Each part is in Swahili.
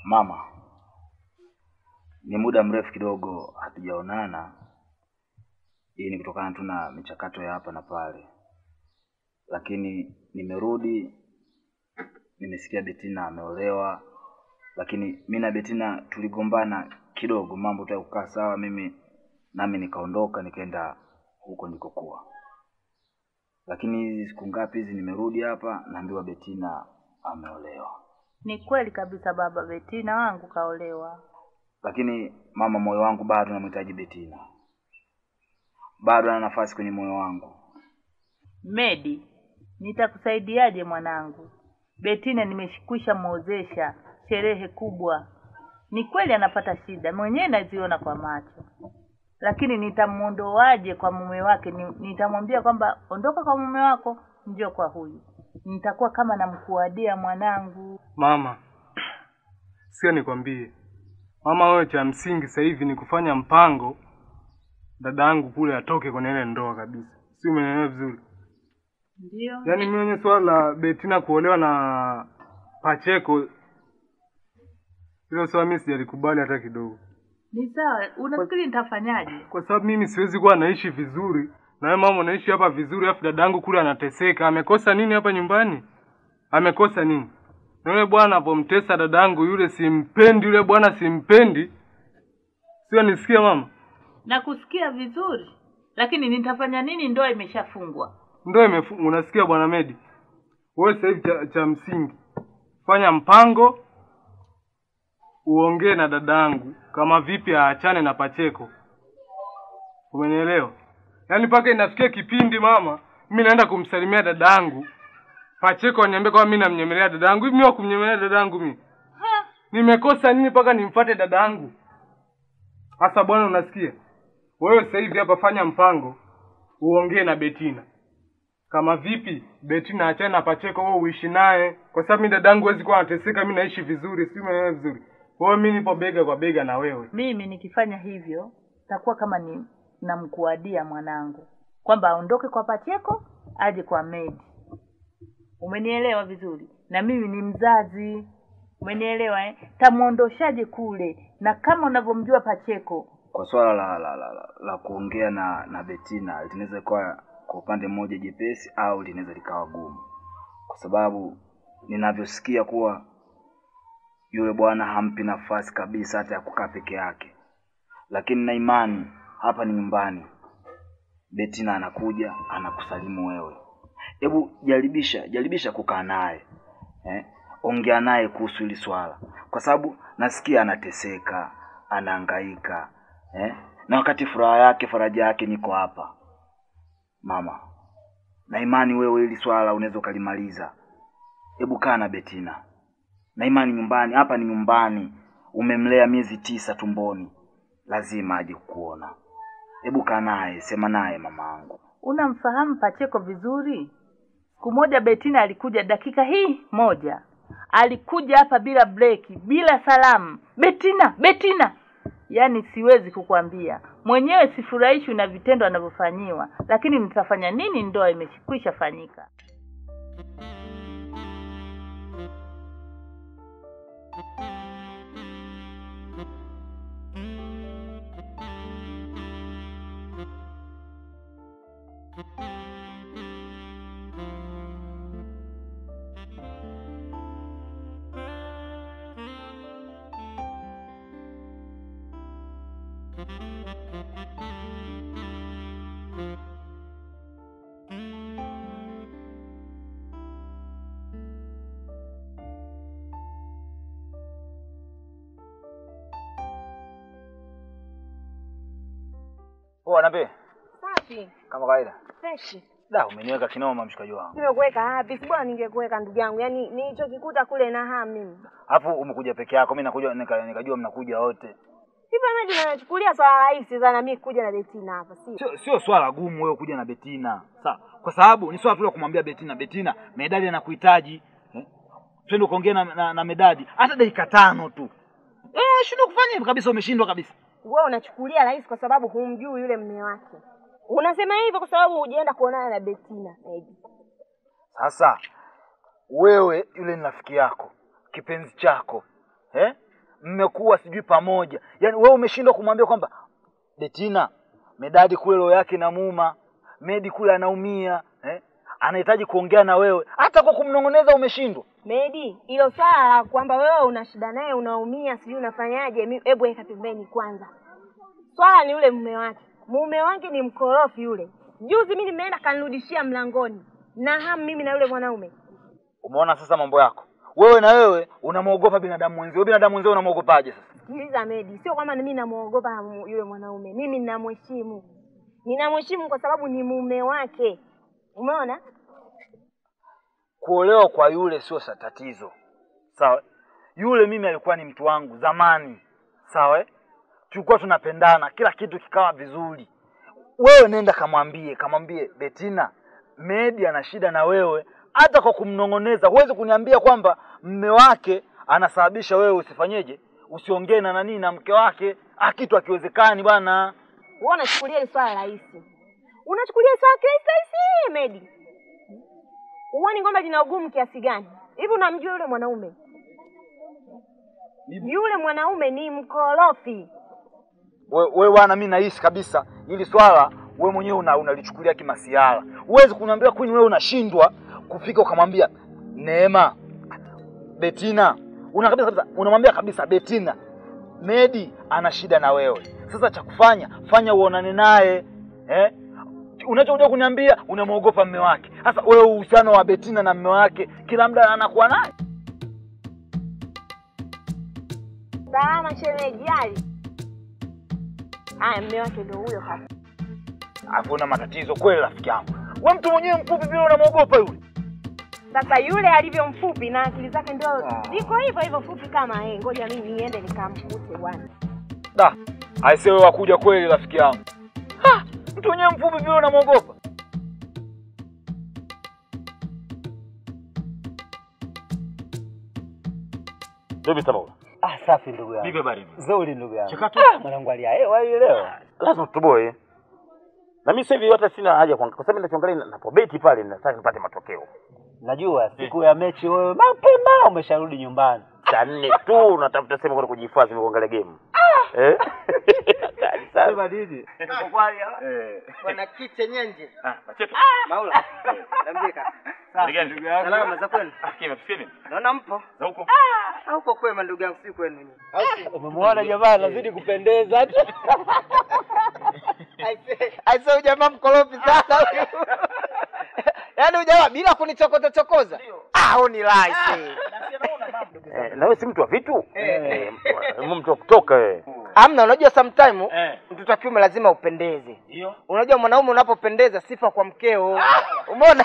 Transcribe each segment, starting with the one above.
Mama, ni muda mrefu kidogo hatujaonana. Hii ni kutokana tu na michakato ya hapa na pale, lakini nimerudi, nimesikia Betina ameolewa, lakini mi na Betina tuligombana kidogo, mambo tu kukaa sawa, mimi nami nikaondoka nikaenda huko nilikokuwa, lakini hizi siku ngapi hizi nimerudi hapa, naambiwa Betina ameolewa. Ni kweli kabisa baba, Betina wangu kaolewa. lakini mama, moyo wangu bado namhitaji Betina, bado ana nafasi kwenye moyo wangu. Medi, nitakusaidiaje mwanangu? Betina nimeshikwisha muozesha sherehe kubwa. Ni kweli anapata shida, mwenyewe naziona kwa macho, lakini nitamuondoaje kwa mume wake? Ni- Nitamwambia kwamba ondoka kwa mume wako, njoo kwa huyu. Nitakuwa kama namkuadia mwanangu. Mama, sikia nikwambie, mama, wewe cha msingi sasa hivi ni kufanya mpango dada yangu kule atoke kwenye ile ndoa kabisa, si umeelewa vizuri? Ndio Yaani mimi mwenye swala la Betina kuolewa na Pacheko, hilo swala mimi sijalikubali hata kidogo, ni sawa. Unafikiri nitafanyaje? kwa sababu mimi siwezi kuwa naishi vizuri na wewe mama unaishi hapa vizuri, alafu dada yangu kule anateseka. Amekosa nini hapa nyumbani? Amekosa nini? Na yule bwana apomtesa dada yangu yule, simpendi yule bwana, simpendi. Sio, nisikie mama, Nakusikia vizuri, lakini nitafanya nini? Ndoa imeshafungwa. ndio imefu unasikia bwana Medi, wewe sasa hivi cha, cha msingi fanya mpango, uongee na dada yangu kama vipi aachane na Pacheko, umenielewa? Yaani mpaka inafikia kipindi mama, mimi naenda kumsalimia dada yangu Pacheko aniambia kama mimi namnyemelea dada yangu. Hivi mimi wa kumnyemelea dada yangu mimi nimekosa nini mpaka nimfuate dada yangu? Sasa bwana, unasikia wewe, sasa hivi hapa fanya mpango, uongee na Betina kama vipi Betina achane na Pacheko, wewe uishi naye, kwa sababu mimi dadangu hawezi kuwa anateseka, mimi naishi vizuri, si umeelewa vizuri? Kwa hiyo mimi nipo bega kwa bega na wewe. Mimi nikifanya hivyo takuwa kama ni namkuadia mwanangu kwamba aondoke kwa Pacheko aje kwa Medi. Umenielewa vizuri? Na mimi ni mzazi, umenielewa eh? Tamwondoshaje kule? Na kama unavyomjua Pacheko, Kwa swala la la, la, la, la kuongea na na Betina linaweza kuwa kwa upande mmoja jepesi au linaweza likawa gumu, kwa sababu ninavyosikia kuwa yule bwana hampi nafasi kabisa hata ya kukaa peke yake, lakini na imani hapa ni nyumbani. Betina anakuja anakusalimu wewe, hebu jaribisha jaribisha kukaa naye eh? Ongea naye kuhusu hili swala, kwa sababu nasikia anateseka, anahangaika eh? Na wakati furaha yake faraja yake niko hapa mama, na imani wewe hili swala unaweza ukalimaliza. Hebu kaa na Betina na imani, nyumbani hapa ni nyumbani, umemlea miezi tisa tumboni, lazima aje kukuona. Hebu kaa naye, sema naye mamaangu. unamfahamu Pacheko vizuri. Siku moja Betina alikuja dakika hii moja, alikuja hapa bila breki, bila salamu. Betina, Betina, yaani siwezi kukwambia mwenyewe, sifurahishwi na vitendo anavyofanyiwa, lakini nitafanya nini? Ndoa imekwisha fanyika. Poa nape Safi. kama kawaida. Fresh. Da, umeniweka kinoma mshikaji wangu. Nimekuweka wapi? Si bora ningekuweka ndugu yangu. Yaani nilichokikuta kule na hamu mimi. Alafu umekuja peke yako, mimi nakuja nika, nikajua mnakuja wote. Hivi mimi ninachukulia swala rahisi sana mimi kuja na Betina hapa, si? Sio sio swala gumu wewe kuja na Betina. Sawa. Kwa sababu ni swala tu la kumwambia Betina, Betina, Medadi anakuhitaji. Eh? Twende ukaongea na, na, na Medadi hata dakika tano tu. Eh, shindwa kufanya hivyo kabisa, umeshindwa kabisa. Wewe unachukulia rahisi kwa sababu humjui yule mme wake. Unasema hivyo kwa sababu hujaenda kuonana na Betina. Maybe. Sasa wewe yule ni rafiki yako, kipenzi chako. Eh? mmekuwa sijui pamoja yaani wewe umeshindwa kumwambia kwamba betina medadi kule roho yake inamuuma medi kule anaumia eh? anahitaji kuongea na wewe hata kwa kumnong'oneza umeshindwa Medi, hilo swala la kwamba wewe una shida naye unaumia, sijui unafanyaje, mi- hebu weka pembeni kwanza. Swala ni yule mume wake. Mume wake ni mkorofi yule. Juzi mimi nimeenda kanirudishia mlangoni na hamu mimi na yule mwanaume. umeona sasa mambo yako wewe na wewe unamwogopa binadamu mwenzio binadamu mwenzio unamwogopaje sasa Sikiliza Medi, sio kwamba mimi namuogopa mu- yule mwanaume, mimi ninamheshimu. Ninamheshimu kwa sababu ni mume wake. Umeona? kuolewa kwa yule sio sa tatizo sawa yule mimi alikuwa ni mtu wangu zamani sawa eh? tulikuwa tunapendana kila kitu kikawa vizuri wewe nenda kamwambie kamwambie betina medi ana shida na wewe hata kwa kumnong'oneza huwezi kuniambia kwamba mme wake anasababisha wewe usifanyeje usiongee na nanii na mke wake ah kitu akiwezekani bwana Wewe unachukulia hili swala rahisi. Unachukulia hili swala kirahisi rahisi, Medi. Huoni kwamba lina ugumu kiasi gani? Hivi unamjua yule mwanaume? Yule mwanaume ni mkorofi. we, we bwana mi nahisi kabisa hili swala we mwenyewe una, unalichukulia kimasiara huwezi kuniambia kwani wewe unashindwa kufika ukamwambia neema betina una kabisa kabisa unamwambia kabisa betina medi ana shida na wewe sasa cha kufanya fanya uonane naye eh? unachokuja kuniambia unamwogopa mme wake sasa wewe uhusiano wa betina na mme wake kila muda anakuwa naye Salama shemeji ali. Haya, mume wake ndio huyo hapa. alafu una matatizo kweli rafiki yangu we mtu mwenyewe mfupi vile unamwogopa yule Sasa yule alivyo mfupi na akili zake ndio ziko hivyo hivyo fupi kama yeye. Ngoja mimi niende nikamkute bwana. da aise wewe wakuja kweli rafiki yangu Ha! mtu mwenyewe mfupi vile unamwogopa Vipi Sababu? Ah, safi ndugu yangu. Vipi habari? Nzuri ndugu yangu. Chakato. Ah, mwanangu alia hewa hii leo. Lazima tutoboe. Na mimi sasa hivi hata sina haja kwa kwa sababu ninachoangalia napobeti pale nataka nipate matokeo. Najua siku ya mechi wewe mapema umesharudi nyumbani. Saa nne tu natafuta sehemu kwenda kujihifadhi na kuangalia game. Eh? Kali sana. nini? Eh. Bwana Kiche Nyenje. Ah, macheto. Maula. Nambika. Ndugu Salama za kwenu. Ah, kima tusikie Naona mpo. Za huko. Ah, uko kwema ndugu yangu si kwenu nyinyi. Au si? Umemwona jamaa anazidi kupendeza tu. Aise, aise huyu jamaa mkorofi sana huyu. Yaani huyu jamaa bila kunichokota chokoza. Ah, huyu ni laisi. Eh, na wewe si mtu wa vitu? Eh, mtu- mtu wa kutoka wewe. Amna, unajua sometime Eh. mtoto wa kiume lazima upendeze. Ndio. Unajua mwanaume unapopendeza sifa kwa mkeo. Umeona?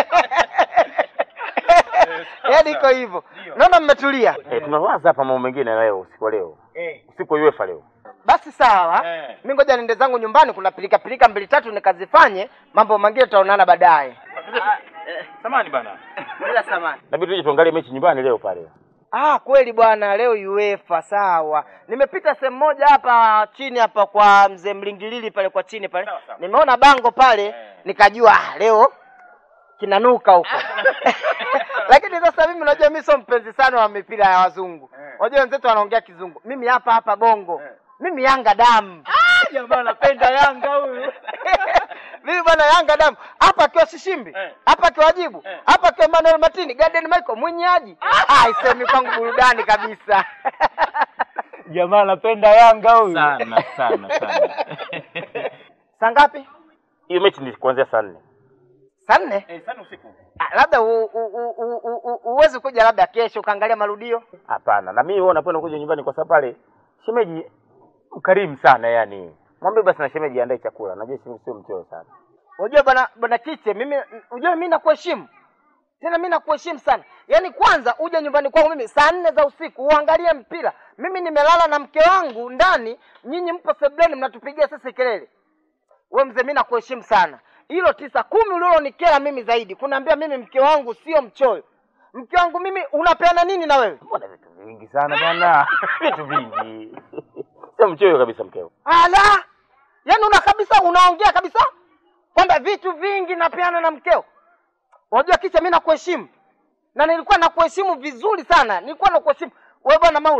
Yaani iko hivyo. Naona mmetulia. Eh, tunawaza hapa mambo mengine leo usiku wa leo. Eh. Usiku wa UEFA leo. Basi sawa. Eh. Mimi ngoja niende zangu nyumbani kuna pilika pilika mbili tatu nikazifanye, mambo mengine tutaonana baadaye. Samani bana. Bila samani. Nabidi tuje tuangalie mechi nyumbani leo pale. Ah, kweli bwana, leo UEFA sawa. Nimepita sehemu moja hapa chini hapa kwa mzee Mlingilili pale kwa chini pale. Sawa, sawa. Nimeona bango pale, nikajua ah, leo kinanuka huko. Lakini sasa mimi unajua mimi sio mpenzi sana wa mipira ya wazungu. Unajua wenzetu wanaongea kizungu. Mimi hapa hapa bongo. Mimi Yanga damu. Jamaa anapenda Yanga huyu. Mimi bwana Yanga damu. Hapa akiwa Shishimbi, hapa akiwa Wajibu, hapa akiwa Emmanuel Martini, Garden Michael, Mwinyaji. Ah, isemi kwangu burudani kabisa. Jamaa anapenda Yanga huyu. Sana sana sana. Saa ngapi? Hiyo mechi ni kuanzia saa nne. Saa nne? Eh, sana usiku. Ah, labda u- u- u- u- u- u- uweze kuja labda kesho ukaangalia marudio. Hapana, na mimi huwa napenda kuja nyumbani kwa sababu pale shemeji mkarimu sana yani. Mwambie basi na shemeji andae chakula. Najua shemeji sio mchoyo sana. Unajua bwana bwana Kiche, mimi unajua mimi nakuheshimu. Tena mimi nakuheshimu sana. Yaani kwanza uje nyumbani kwangu mimi saa nne za usiku uangalie mpira. Mimi nimelala na mke wangu ndani, nyinyi mpo sebleni mnatupigia sisi kelele. We mzee, mimi nakuheshimu sana. Hilo tisa kumi ulilonikera mimi zaidi, kunaambia mimi mke wangu sio mchoyo. Mke wangu mimi unapeana nini na wewe? Mbona vitu vingi sana bwana? vitu vingi. Sio mchoyo kabisa mkeo. Ala! Yaani una kabisa unaongea kabisa kwamba vitu vingi napeana na mkeo. Unajua kicha mimi nakuheshimu. Na nilikuwa nakuheshimu vizuri sana. Nilikuwa nakuheshimu. Wewe bwana Maula,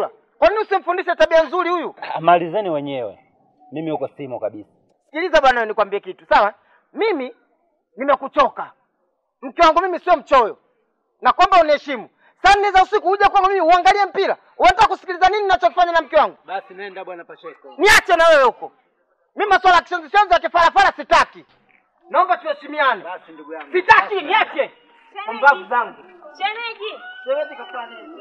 Kwa nini usimfundishe tabia nzuri huyu? Ah, Malizeni wenyewe, mimi huko simo kabisa. Sikiliza bwana, nikwambie kitu sawa. Mimi nimekuchoka, mke wangu mimi sio mchoyo, na kwamba uniheshimu. Saa nne za usiku uje kwangu mimi uangalie mpira, unataka kusikiliza nini ninachofanya na mke wangu? Basi nenda bwana Pacheko. Niache na wewe huko. Mimi masuala ya kishenzi shenzi ya kifarafara sitaki. Naomba tuheshimiane. Basi ndugu yangu. Sitaki, niache. Pumbavu zangu. Shemeji, Shemeji kafanya nini?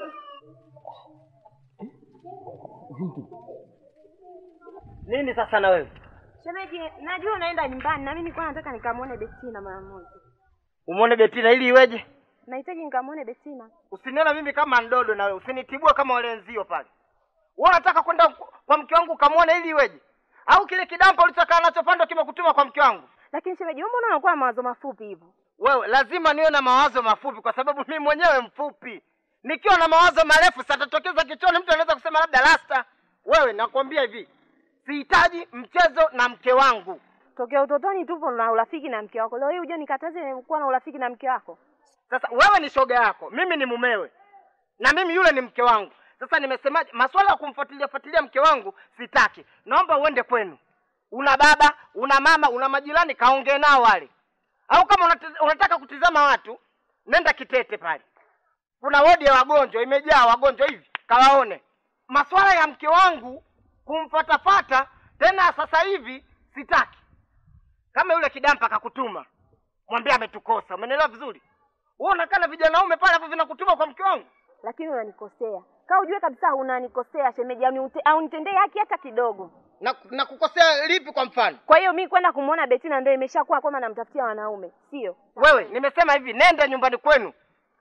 Nini sasa na wewe? shemeji, najua unaenda nyumbani na mimi nilikuwa nataka nikamwone Bettina mara moja. Umwone Betina ili iweje? Nahitaji nikamwone Bettina. Usiniona mimi kama ndodo na wewe, usinitibua kama wale wenzio pale. Wewe unataka kwenda ku- kwa mke wangu ukamwone ili iweje? Au kile kidampa ulichokaa nacho pando kimekutuma kwa mke wangu? Lakini shemeji, mbona unakuwa na mawazo mafupi hivyo? Wewe lazima niwe na mawazo mafupi kwa sababu mimi mwenyewe mfupi. Nikiwa na mawazo marefu satatokeza kichwani, mtu anaweza kusema labda rasta. Wewe nakwambia hivi, sihitaji mchezo na mke wangu. Tokea utotoni tupo na urafiki na mke wako, leo hii uje nikataze kuwa na urafiki na mke wako? Sasa wewe ni shoga yako, mimi ni mumewe, na mimi yule ni mke wangu. Sasa nimesemaje? Masuala ya kumfuatilia fuatilia mke wangu sitaki. Naomba uende kwenu. Una baba, una mama, una majirani, kaongee nao wale. Au kama unate- unataka kutizama watu, nenda Kitete pale, kuna wodi ya wagonjwa imejaa wagonjwa hivi, kawaone. Masuala ya mke wangu kumfatafata tena sasa hivi sitaki. Kama yule kidampa kakutuma, mwambie ametukosa. Umeelewa vizuri? Wewe unakaa na vijana waume pale hapo vinakutuma kwa mke wangu. Lakini unanikosea. Kaa ujue kabisa unanikosea shemeji, au niute- au nitendee haki hata kidogo. Na, na kukosea lipi kwa mfano? Kwa hiyo mi kwenda kumwona Bettina ndio imeshakuwa kwamba namtafutia wanaume, sio? Wewe nimesema hivi, nenda nyumbani kwenu.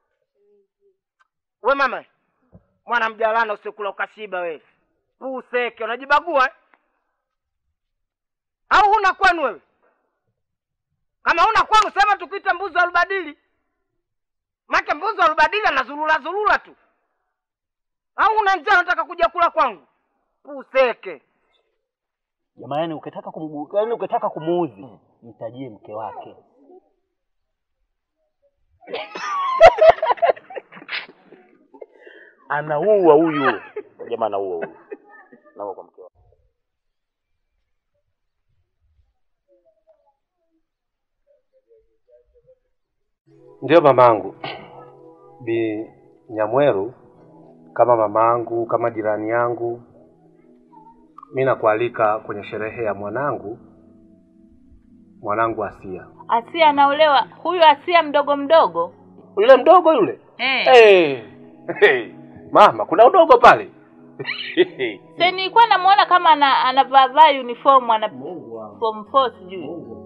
We mama, mwana mjalana usikula ukashiba wewe. Puseke, unajibagua eh? Au huna kwenu wewe? Kama huna kwenu sema tukuite mbuzi wa rubadili. Make mbuzi wa rubadili anazulula zulula tu. Au una njaa unataka kuja kula kwangu? Puseke. Jamani, ukitaka kum, yaani ukitaka kumuudhi mtajie mke wake. anaua huyu jamaa, anaua huyu, anaua kwa mke wake. Ndiyo mamangu Bi Nyamweru, kama mamangu, kama jirani yangu, mi nakualika kwenye sherehe ya mwanangu, mwanangu Asia. Asia anaolewa, huyu Asia mdogo mdogo Yule mdogo yule eh. hey. Hey. Mama, kuna udogo pale Se nilikuwa namuona kama ana anavaa uniform ana form 4 sijui.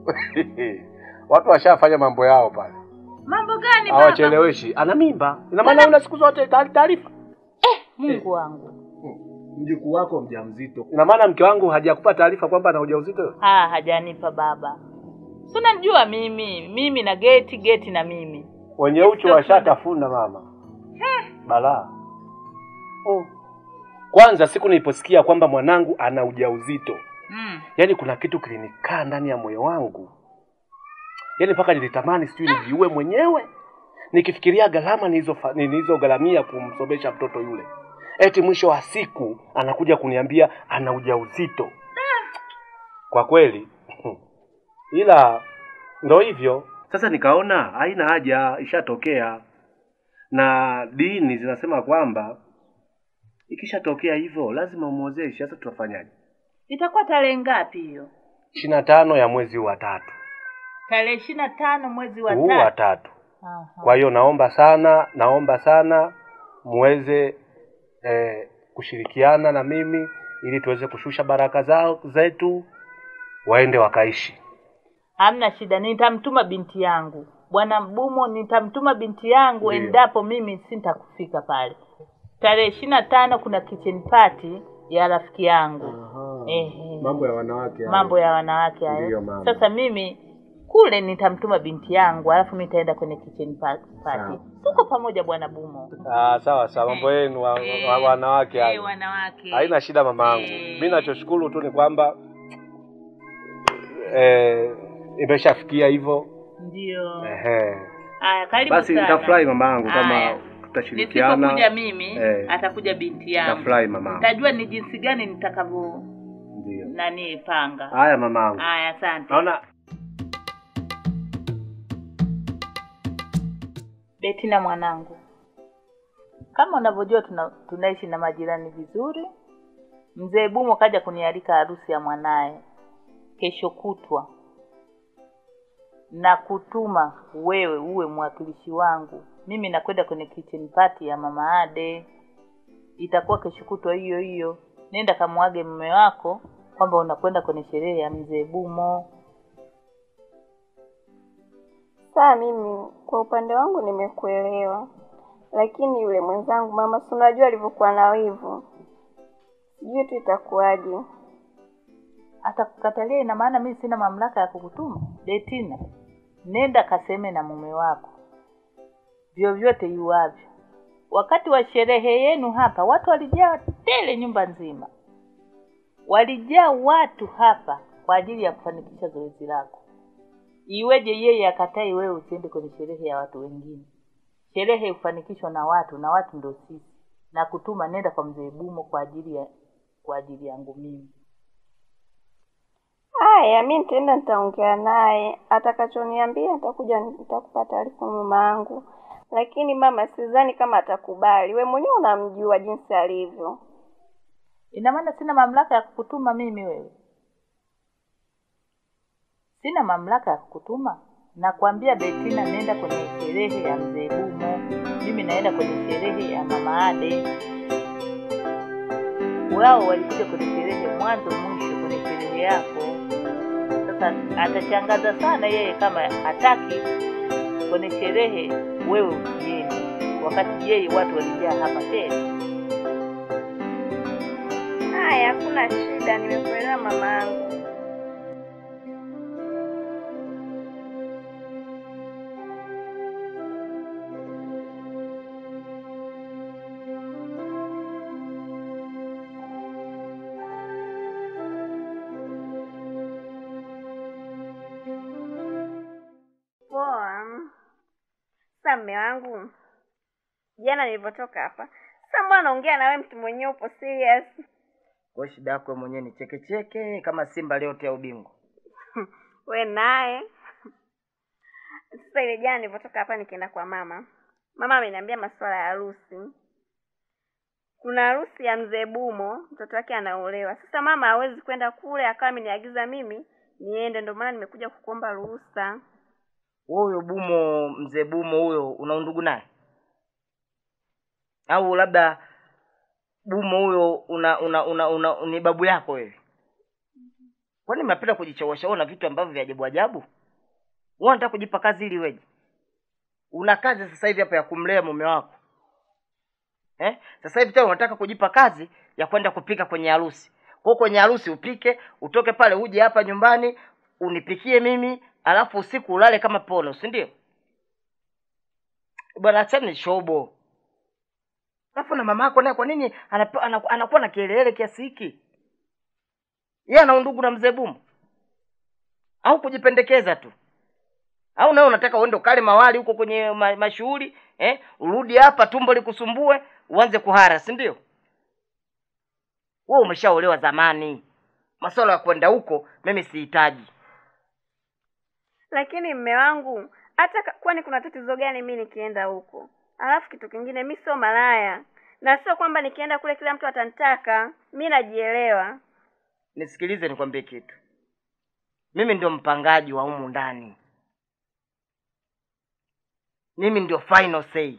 watu washafanya mambo yao pale, Mambo gani baba? hawacheleweshi. Ana mimba, ina maana una siku zote taari- taarifa. Mungu wangu. Mjukuu wako mjamzito, ina maana mke wangu hajakupa taarifa kwamba ana ujauzito? Ah, hajanipa baba. Si unanijua mimi, mimi na geti, geti na mimi. wenye uchu washatafuna mama, balaa. Oh. Kwanza siku niliposikia kwamba mwanangu ana ujauzito, Mm. yaani kuna kitu kilinikaa ndani ya moyo wangu, yaani mpaka nilitamani sijui nijiue mwenyewe nikifikiria gharama nilizofa- nilizogharamia kumsomesha mtoto yule, eti mwisho wa siku anakuja kuniambia ana ujauzito. Kwa kweli ila ndo hivyo sasa, nikaona haina haja, ishatokea na dini zinasema kwamba ikishatokea hivyo lazima umwozeshe. Sasa tutafanyaje? Itakuwa tarehe ngapi hiyo? ishirini na tano ya mwezi wa tatu Tarehe ishirini na tano mwezi wa huu wa tatu. tatu. Aha. Kwa hiyo naomba sana, naomba sana muweze eh, kushirikiana na mimi ili tuweze kushusha baraka zao zetu, waende wakaishi. Hamna shida, nitamtuma binti yangu bwana Mbumo, nitamtuma binti yangu Ndiyo. endapo mimi sintakufika pale. Tarehe ishirini na tano kuna kitchen party ya rafiki yangu. Ehe. Mambo ya wanawake hayo. mambo ya wanawake hayo. Ndiyo, mama. Sasa mimi kule nitamtuma binti yangu, alafu mimi nitaenda kwenye kitchen pa- party. Tuko pamoja bwana Bumo. Ah, sawa sawa, mambo yenu wa, wa, wa, wanawake Eh, hayo. wanawake. Haina shida mamangu. Eh. Mimi nachoshukuru tu ni kwamba eh, imeshafikia hivyo. Ndio. Ehe. Haya, karibu Basi sana. nitafurahi mamangu kama Haya. tutashirikiana. nisipokuja mimi Eh. atakuja binti yangu Nafurahi mamangu. nitajua ni jinsi gani nitakavyo Ndio. nani panga Haya mamangu. haya asante Naona Betina mwanangu, kama unavyojua tuna, tunaishi na majirani vizuri. Mzee Bumo kaja kunialika harusi ya mwanaye kesho kutwa, na kutuma wewe uwe mwakilishi wangu. Mimi nakwenda kwenye kitchen party ya mama Ade, itakuwa kesho kutwa hiyo hiyo. Nenda kamwage mume wako kwamba unakwenda kwenye sherehe ya mzee Bumo. Saa mimi kwa upande wangu nimekuelewa, lakini yule mwenzangu mama, si unajua alivyokuwa na wivu, sijui tu itakuwaje. atakukatalia ina maana mimi sina mamlaka ya kukutuma Betina, nenda kaseme na mume wako vyovyote iwavyo. Wakati wa sherehe yenu hapa watu walijaa tele, nyumba nzima walijaa watu hapa kwa ajili ya kufanikisha zoezi lako. Iweje yeye akatai wewe usiende kwenye sherehe ya watu wengine? Sherehe hufanikishwa na watu na watu ndio sisi, na kutuma nenda kwa mzee Bumo kwa ajili ya kwa ajili yangu mimi. Haya, mi nitaenda nitaongea naye, atakachoniambia nitakuja nitakupa taarifa mama yangu, lakini mama, sidhani kama atakubali. We mwenyewe unamjua jinsi alivyo. Ina maana sina mamlaka ya kukutuma mimi wewe? Sina mamlaka ya kukutuma? Nakwambia Betina, nenda kwenye sherehe ya mzee Bumo, mimi naenda kwenye sherehe ya mama Ade. Wao walikuja kwenye sherehe mwanzo mwisho kwenye sherehe yako. Sasa atashangaza sana yeye kama hataki kwenye sherehe wewe usiende, wakati yeye watu walijaa hapa tena. Haya, hakuna shida, nimekuelewa mama yangu. Poa. Sasa mme wangu, jana nilivyotoka hapa, sasa mbona naongea na wewe mtu mwenyewe upo serious? Kwa shida yako wewe mwenyewe ni cheke cheke kama Simba aliyotea ubingwa. we naye sasa ile jana nilivyotoka hapa nikienda kwa mama mama ameniambia masuala ya harusi kuna harusi ya mzee bumo mtoto wake anaolewa sasa mama hawezi kwenda kule akawa ameniagiza mimi niende ndio maana nimekuja kukuomba ruhusa Wewe huyo Bumo, mzee Bumo huyo una undugu naye? Au labda Bumo huyo una una una, una ni babu yako wewe? Kwani mnapenda kujichowesha na vitu ambavyo vya ajabu ajabu? Wewe unataka kujipa kazi ili weje? Una kazi sasa hivi hapa ya kumlea mume wako. Eh? Sasa hivi tena unataka kujipa kazi ya kwenda kupika kwenye harusi. Kwa hiyo kwenye harusi upike, utoke pale uje hapa nyumbani unipikie mimi, alafu usiku ulale kama pono, si ndio? Bwana achana ni shobo. Alafu na mama yako naye kwa nini anape- anaku- anakuwa na kielele kiasi hiki? Yeye ana undugu na mzee Bumu? Au kujipendekeza tu? Au nawe unataka uende ukale mawali huko kwenye ma, mashughuli eh? Urudi hapa tumbo likusumbue, uanze kuhara, si ndio? Wewe umeshaolewa zamani. Masuala ya kwenda huko mimi sihitaji. lakini mme wangu hata ka- kwani kuna tatizo gani mi nikienda huko alafu kitu kingine mi sio malaya na sio kwamba nikienda kule kila mtu atanitaka mi najielewa Nisikilize nikwambie kitu. Mimi ndio mpangaji wa humu ndani. Mimi ndio final say.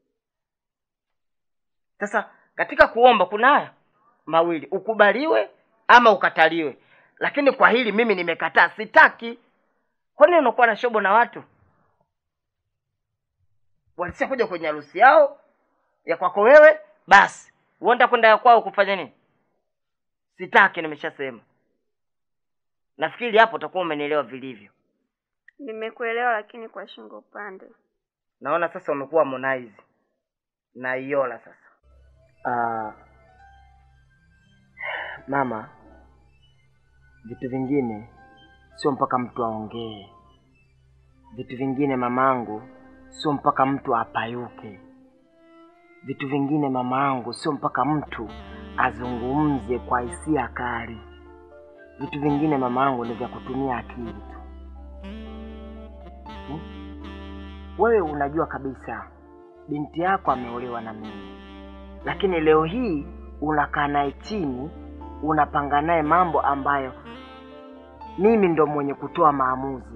Sasa katika kuomba kuna haya mawili, ukubaliwe ama ukataliwe. Lakini kwa hili mimi nimekataa, sitaki. Kwa nini unakuwa na shobo na watu? Walisia kuja kwenye harusi yao ya kwako wewe, basi uenda kwenda ya kwao kufanya nini? Sitaki, nimeshasema. Nafikiri hapo utakuwa umenielewa vilivyo. nimekuelewa lakini kwa shingo upande Naona sasa umekuwa Harmonize na Iola sasa. Uh, mama, vitu vingine sio mpaka mtu aongee. Vitu vingine mamangu, sio mpaka mtu apayuke. vitu vingine mama yangu, sio mpaka mtu azungumze kwa hisia kali. Vitu vingine mama yangu ni vya kutumia akili tu. Hmm? Wewe unajua kabisa binti yako ameolewa na mimi, lakini leo hii unakaa naye chini, unapanga naye mambo ambayo mimi ndo mwenye kutoa maamuzi.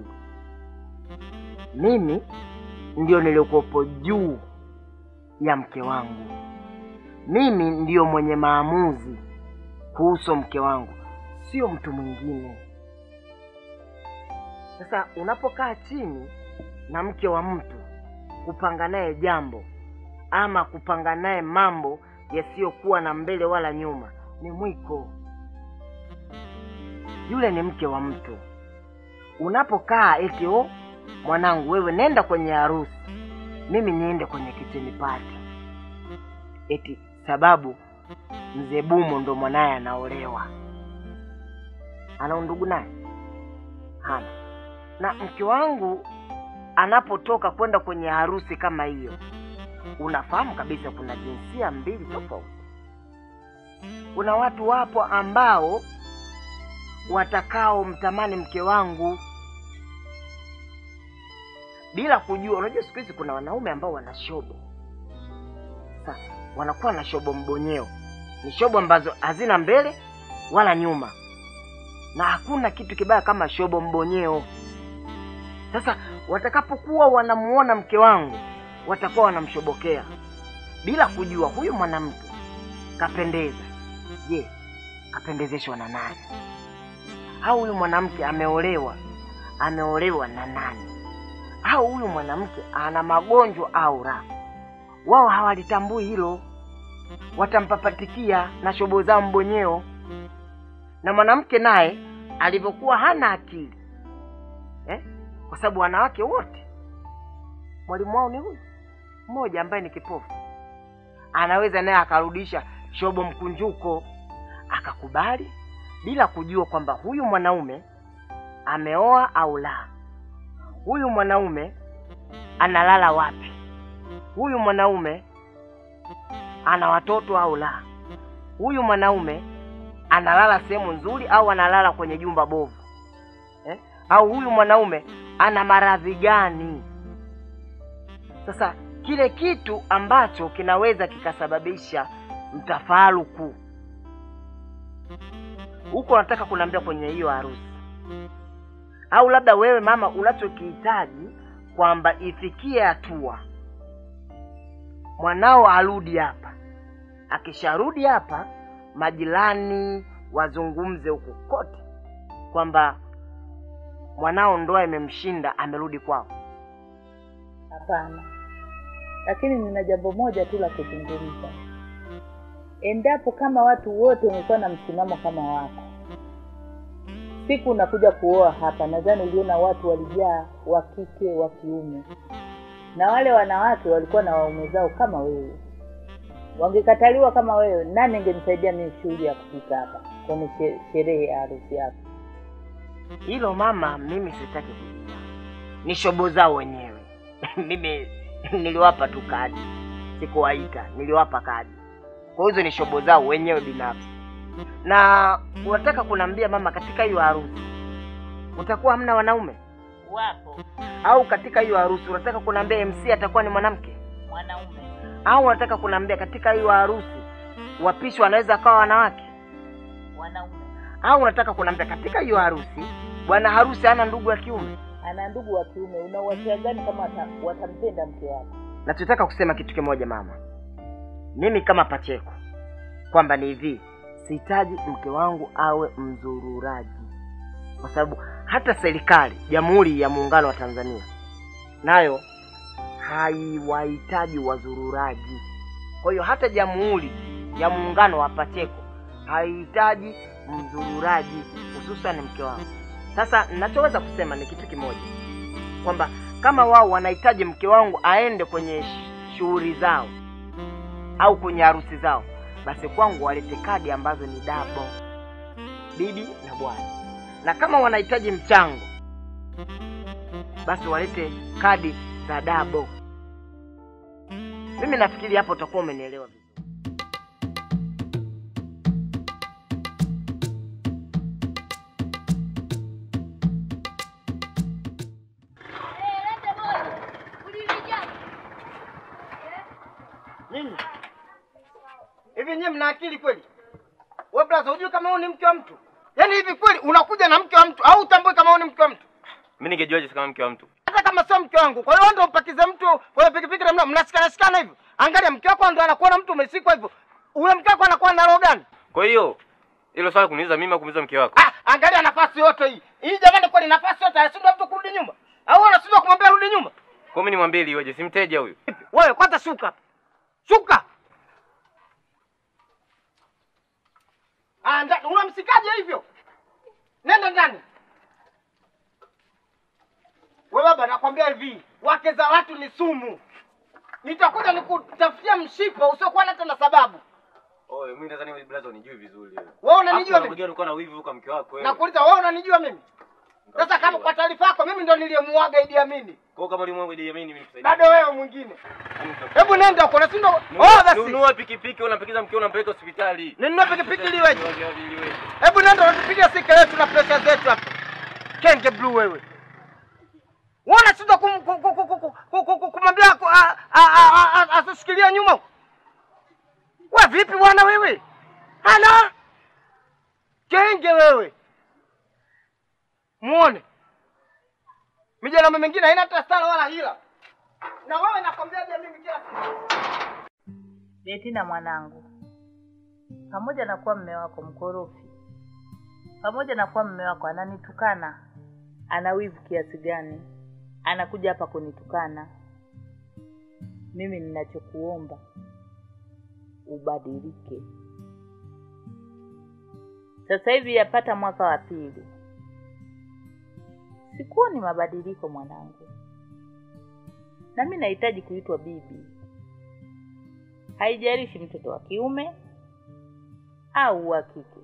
Mimi ndio niliokuwepo juu ya mke wangu. Mimi ndiyo mwenye maamuzi kuhusu mke wangu, sio mtu mwingine. Sasa unapokaa chini na mke wa mtu kupanga naye jambo ama kupanga naye mambo yasiyokuwa na mbele wala nyuma, ni mwiko. Yule ni mke wa mtu. Unapokaa eti oh, mwanangu, wewe nenda kwenye harusi, mimi niende kwenye kitchen party, eti sababu mzee Bumo ndo mwanaye anaolewa. Ana undugu naye? Hana. Na mke wangu anapotoka kwenda kwenye harusi kama hiyo, unafahamu kabisa kuna jinsia mbili tofauti. Kuna watu wapo ambao watakao mtamani mke wangu bila kujua. Unajua siku hizi kuna wanaume ambao wana shobo, sasa wanakuwa na shobo mbonyeo, ni shobo ambazo hazina mbele wala nyuma, na hakuna kitu kibaya kama shobo mbonyeo. Sasa watakapokuwa wanamuona mke wangu, watakuwa wanamshobokea bila kujua huyu mwanamke kapendeza. Je, kapendezeshwa na nani? Au huyu mwanamke ameolewa, ameolewa na nani? Au huyu mwanamke ana magonjwa au la? Wao hawalitambui hilo, watampapatikia na shobo zao mbonyeo. Na mwanamke naye alivyokuwa hana akili eh? kwa sababu wanawake wote mwalimu wao ni huyu mmoja ambaye ni kipofu, anaweza naye akarudisha shobo mkunjuko akakubali bila kujua kwamba huyu mwanaume ameoa au la, huyu mwanaume analala wapi, huyu mwanaume ana watoto au la, huyu mwanaume analala sehemu nzuri au analala kwenye jumba bovu eh? au huyu mwanaume ana maradhi gani? Sasa kile kitu ambacho kinaweza kikasababisha mtafaruku huko, nataka kuniambia kwenye hiyo harusi, au labda wewe mama unachokihitaji kwamba ifikie hatua mwanao arudi hapa. Akisharudi hapa, majirani wazungumze huko kote kwamba mwanao ndoa imemshinda, amerudi kwao. Hapana, lakini nina jambo moja tu la kuzungumza. Endapo kama watu wote wamekuwa na msimamo kama wako, siku unakuja kuoa hapa, nadhani uliona watu walijaa, wa kike wa kiume, na wale wanawake walikuwa na waume zao kama wewe. Wangekataliwa kama wewe, nani angenisaidia mimi shughuli ya kufika hapa kwenye she- sherehe ya harusi yako? Hilo mama, mimi sitaki kujua, ni shobo zao wenyewe. mimi niliwapa tu kadi, sikuwaita, niliwapa kadi. Kwa hizo ni shobo zao wenyewe binafsi. Na unataka kuniambia mama, katika hiyo harusi utakuwa hamna wanaume? Wapo Au katika hiyo harusi unataka kuniambia MC atakuwa ni mwanamke? mwanaume, Au unataka kuniambia katika hiyo harusi wapishi wanaweza akawa wanawake? wanaume Au unataka kuniambia katika hiyo harusi bwana harusi hana ndugu wa kiume? ana ndugu wa kiume, una uhakika gani kama wata- watampenda mke wako? Nachotaka kusema kitu kimoja mama, mimi kama Pacheko, kwamba ni hivi, sihitaji mke wangu awe mzururaji, kwa sababu hata serikali Jamhuri ya Muungano wa Tanzania nayo haiwahitaji wazururaji. Kwa hiyo hata Jamhuri ya Muungano wa Pacheko haihitaji mzururaji, hususan mke wangu. Sasa ninachoweza kusema ni kitu kimoja, kwamba kama wao wanahitaji mke wangu aende kwenye sh- shughuli zao au kwenye harusi zao, basi kwangu walete kadi ambazo ni dabo, bibi na bwana. Na kama wanahitaji mchango, basi walete kadi za dabo. Mimi nafikiri hapo utakuwa umenielewa vizuri. Nini? Hivi nyie mna akili kweli? Wewe brother, hujui kama huyu ni mke wa mtu? Yaani hivi kweli unakuja na mke wa mtu au utambui kama huyu ni mke wa mtu? Mimi ningejuaje kama mke wa mtu? Hata kama sio mke wangu. Kwa hiyo ndio umpakize mtu kwenye pikipiki na mna- mnasikana sikana hivyo. Angalia mke wako ndio anakuona mtu umesikwa hivyo. Huyo mke wako anakuwa na roho gani? Kwa hiyo hilo swali kuniuliza mimi au kumuuliza mke wako? Ah, angalia nafasi yote hii. Hii jamani kweli nafasi yote anashindwa mtu kurudi nyuma. Au anashindwa kumwambia rudi nyuma? Kwa mimi nimwambie ili iweje? Si mteja huyu. Wewe kwanza shuka. Shuka. Ah, nda- unamsikaje hivyo? Nenda ndani. Wewe baba, nakwambia hivi, wake za watu ni sumu. Nitakuja nikutafutia mshipa usiokuwa na tena sababu. Oye, mimi nadhani wewe blaza unijui vizuri wewe. Wewe unanijua mimi? Ulikuwa na wivu kwa mke wako wewe. Nakuuliza wewe unanijua mimi? Sasa kama kwa taarifa yako mimi ndo niliyemuaga Idi Amini. Kwa hiyo kama ulimwengu Idi Amin mimi nikusaidie. Bado wewe mwingine. Hebu nenda huko na sindo. Oh basi. Nunua pikipiki unampakiza mkeo unampeleka hospitali. Ninunue pikipiki liweje? liweje? Hebu nenda unatupigia sika yetu na pesa zetu hapa. Kenge blue wewe. Wewe unashindwa kum- ku- ku- ku- ku- ku- ku- ku- kumwambia ku- a- a- a- a- asishikilia nyuma. Wewe vipi bwana wewe? Ana kenge wewe. Muone. Mijana mingine haina hata stara wala hila. Na wewe nakwambiaje mimi kila siku. Betina mwanangu, pamoja na kuwa mme wako mkorofi, pamoja na kuwa mme wako ananitukana, ana wivu kiasi gani, anakuja hapa kunitukana, mimi ninachokuomba ubadilike. Sasa hivi yapata mwaka wa pili, sikuoni mabadiliko mwanangu, na mi nahitaji kuitwa bibi haijalishi mtoto wa kiume au wa kike.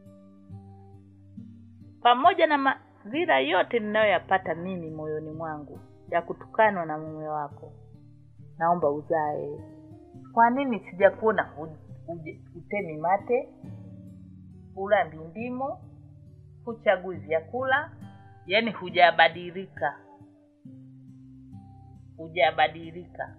Pamoja na madhira yote ninayoyapata mimi moyoni mwangu ya kutukanwa na mume wako, naomba uzae. Kwa nini sijakuona hu- uje- hutemi mate, hulambi ndimu, huchagui vyakula, yaani hujabadilika, hujabadilika.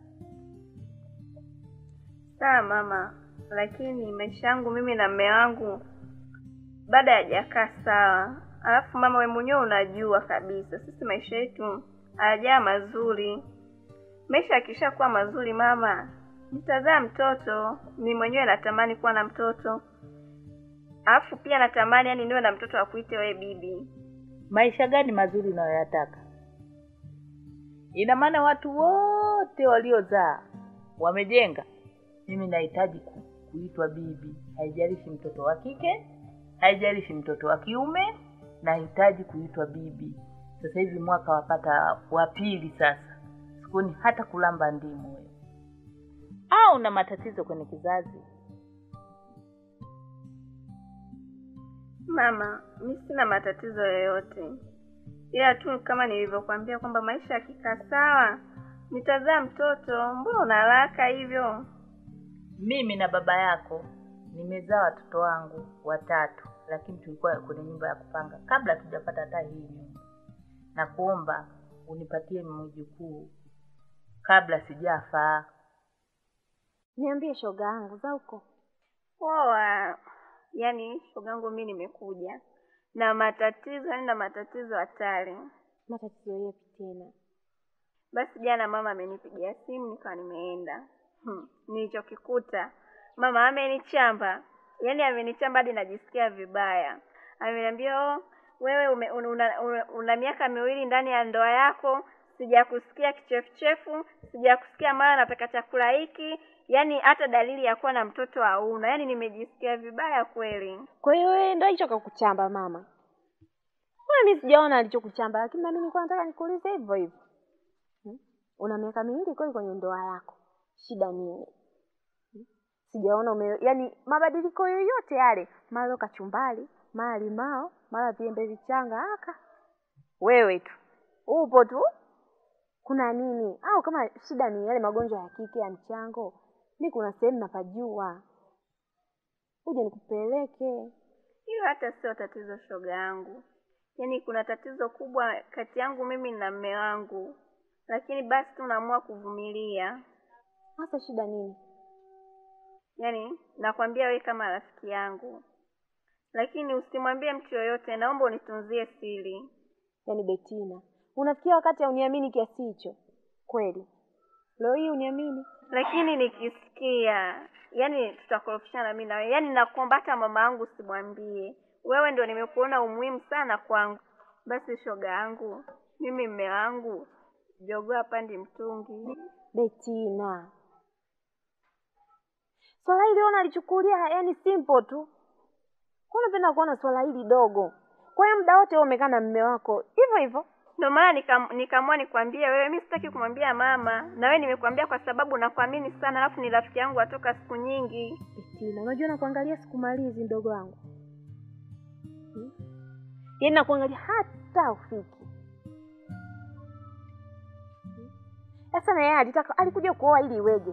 Sawa mama, lakini maisha yangu mimi na mme wangu bado hayajakaa sawa. Alafu mama, we mwenyewe unajua kabisa sisi maisha yetu hayajaa mazuri. Maisha yakishakuwa mazuri mama, nitazaa mtoto. Mi mwenyewe natamani kuwa na mtoto, alafu pia natamani yani niwe na mtoto akuite wewe bibi. Maisha gani mazuri unayoyataka? Ina maana watu wote waliozaa wamejenga. Mimi nahitaji ku, kuitwa bibi, haijalishi mtoto wa kike, haijalishi mtoto wa kiume, nahitaji kuitwa bibi. Sasa hivi mwaka wapata wa pili sasa, sikuoni hata kulamba ndimu wewe. Au una matatizo kwenye kizazi? Mama, mi sina matatizo yoyote, ila tu kama nilivyokuambia kwamba maisha yakikaa sawa nitazaa mtoto. Mbona una haraka hivyo? Mimi na baba yako nimezaa watoto wangu watatu, lakini tulikuwa kwenye nyumba ya kupanga kabla hatujapata hata hii nyumba. Na kuomba unipatie mjukuu kabla sijafa. Niambie shoga yangu za huko. Poa. Yaani shogangu mi nimekuja na matatizo, yaani na matatizo hatari. Matatizo yepi tena? Basi jana mama amenipigia simu nikawa nimeenda. Hmm. Nilichokikuta mama amenichamba, yaani amenichamba hadi najisikia vibaya. Ameniambia oh, wewe ume, una, una, una, una miaka miwili ndani ya ndoa yako, sijakusikia kichefuchefu, sijakusikia mara nataka chakula hiki, yaani hata dalili ya kuwa na mtoto hauna. Yaani nimejisikia vibaya kweli. Kwa hiyo wewe ndio hicho kakuchamba mama? Wewe mimi sijaona alichokuchamba, lakini na mimi nilikuwa nataka nikuulize hivyo hivyo. Hmm? Una miaka miwili kweli kwenye ndoa yako, shida nini? Hmm? Sijaona ume, yani mabadiliko yoyote yale, mara leo kachumbali, mara limao, mara viembe vichanga aka. Wewe tu upo tu kuna nini? Au kama shida ni yale magonjwa ya kike ya mchango, mi kuna sehemu napajua, uje nikupeleke. Hiyo hata sio tatizo, shoga yangu. Yaani kuna tatizo kubwa kati yangu mimi na mme wangu, lakini basi tu naamua kuvumilia. Hasa shida nini? Yaani nakwambia we kama rafiki yangu, lakini usimwambie mtu yoyote, naomba unitunzie siri. Yaani Betina, unafikia wakati hauniamini kiasi hicho kweli? Leo hii uniamini? Lakini nikisikia, yaani tutakorofishana mimi na wewe. Yaani nakuomba hata mama yangu usimwambie. Wewe ndio nimekuona umuhimu sana kwangu. Basi shoga yangu, mimi mme wangu jogoo hapandi mtungi. Betina, swala hili ona alichukulia yani simple tu. Kwa unapenda kuona swala hili dogo? Kwa hiyo muda wote wewe umekaa na mme wako hivyo hivyo? Ndio maana nikam- nikaamua nikwambie wewe. Mimi sitaki kumwambia mama, na wewe nimekwambia kwa sababu nakuamini sana, alafu ni rafiki yangu atoka siku nyingi. Betina, unajua nakuangalia sikumalizi mdogo wangu hmm? Yaani nakuangalia hata ufiki Hmm? sasa. Na yeye alitaka alikuja kuoa ili iweje?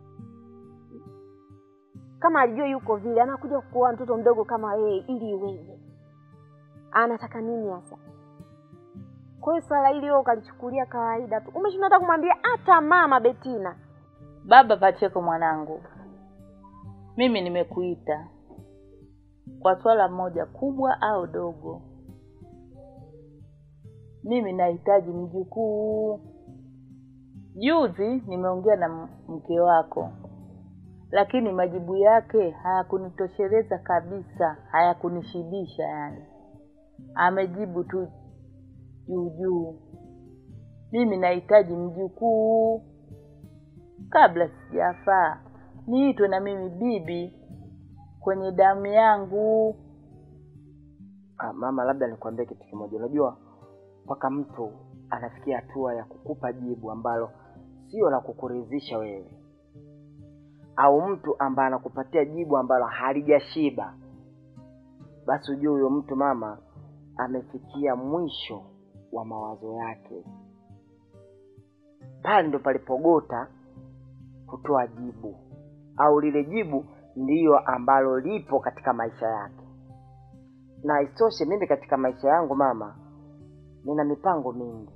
Kama alijua yuko vile, anakuja kuoa mtoto mdogo kama yeye ili iweje? Anataka nini hasa? Kwa hiyo swala hili wewe ukalichukulia kawaida tu, umeshindwa hata kumwambia hata mama Betina. Baba Pacheko mwanangu, mimi nimekuita kwa swala moja kubwa au dogo. Mimi nahitaji mjukuu. Juzi nimeongea na m- mke wako, lakini majibu yake hayakunitosheleza kabisa, hayakunishibisha. Yani amejibu tu juu juu. Mimi nahitaji mjukuu kabla sijafaa niitwe na mimi bibi kwenye damu yangu. Ah, mama, labda nikwambie kitu kimoja. Unajua, mpaka mtu anafikia hatua ya kukupa jibu ambalo sio la kukuridhisha wewe, au mtu ambaye anakupatia jibu ambalo halijashiba, basi ujue huyo mtu mama amefikia mwisho wa mawazo yake. Pale ndo palipogota kutoa jibu, au lile jibu ndiyo ambalo lipo katika maisha yake na isitoshe mimi katika maisha yangu mama, nina mipango mingi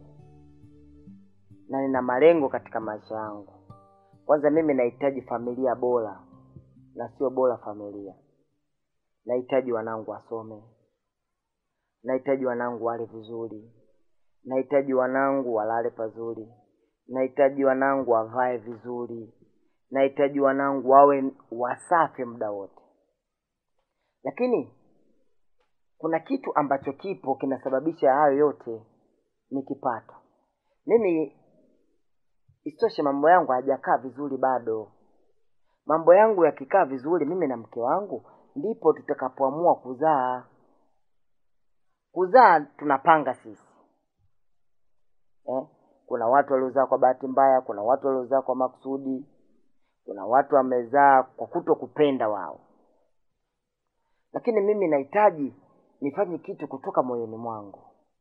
na nina malengo katika maisha yangu. Kwanza mimi nahitaji familia bora na sio bora familia. Nahitaji wanangu wasome, nahitaji wanangu wale vizuri, nahitaji wanangu walale pazuri, nahitaji wanangu wavae vizuri, nahitaji wanangu wawe wasafi muda wote, lakini kuna kitu ambacho kipo kinasababisha hayo yote ni kipato. Mimi isitoshe, mambo yangu hayajakaa vizuri bado. Mambo yangu yakikaa vizuri, mimi na mke wangu, ndipo tutakapoamua kuzaa. Kuzaa tunapanga sisi eh? Kuna watu waliozaa kwa bahati mbaya, kuna watu waliozaa kwa makusudi, kuna watu wamezaa kwa kuto kupenda wao, lakini mimi nahitaji nifanye kitu kutoka moyoni mwangu.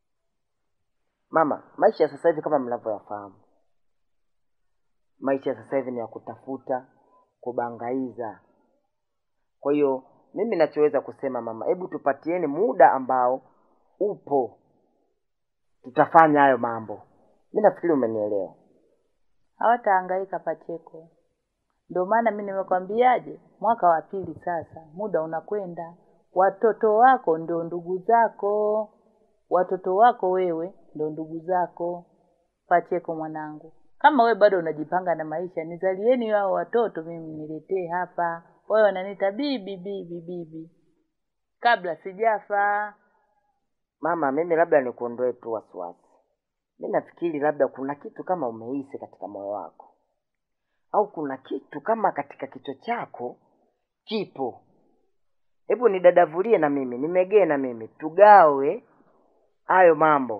Mama, maisha ya sasa hivi kama mnavyoyafahamu, maisha ya sasa hivi ni ya kutafuta, kubangaiza. Kwa hiyo mimi nachoweza kusema mama, hebu tupatieni muda ambao upo, tutafanya hayo mambo. Mi nafikiri umenielewa. Hawatahangaika Pacheko. Ndio maana mi nimekwambiaje, mwaka wa pili sasa, muda unakwenda. Watoto wako ndio ndugu zako, watoto wako wewe ndio ndugu zako. Pacheko mwanangu, kama we bado unajipanga na maisha, nizalieni wao watoto, mimi niletee hapa. Wewe wananiita bibi bibi bibi, kabla sijafa. Mama, mimi labda nikuondoe tu wasiwasi. Mi nafikiri labda kuna kitu kama umehisi katika moyo wako, au kuna kitu kama katika kichwa chako kipo. Hebu nidadavulie na mimi, nimegee na mimi, tugawe hayo mambo,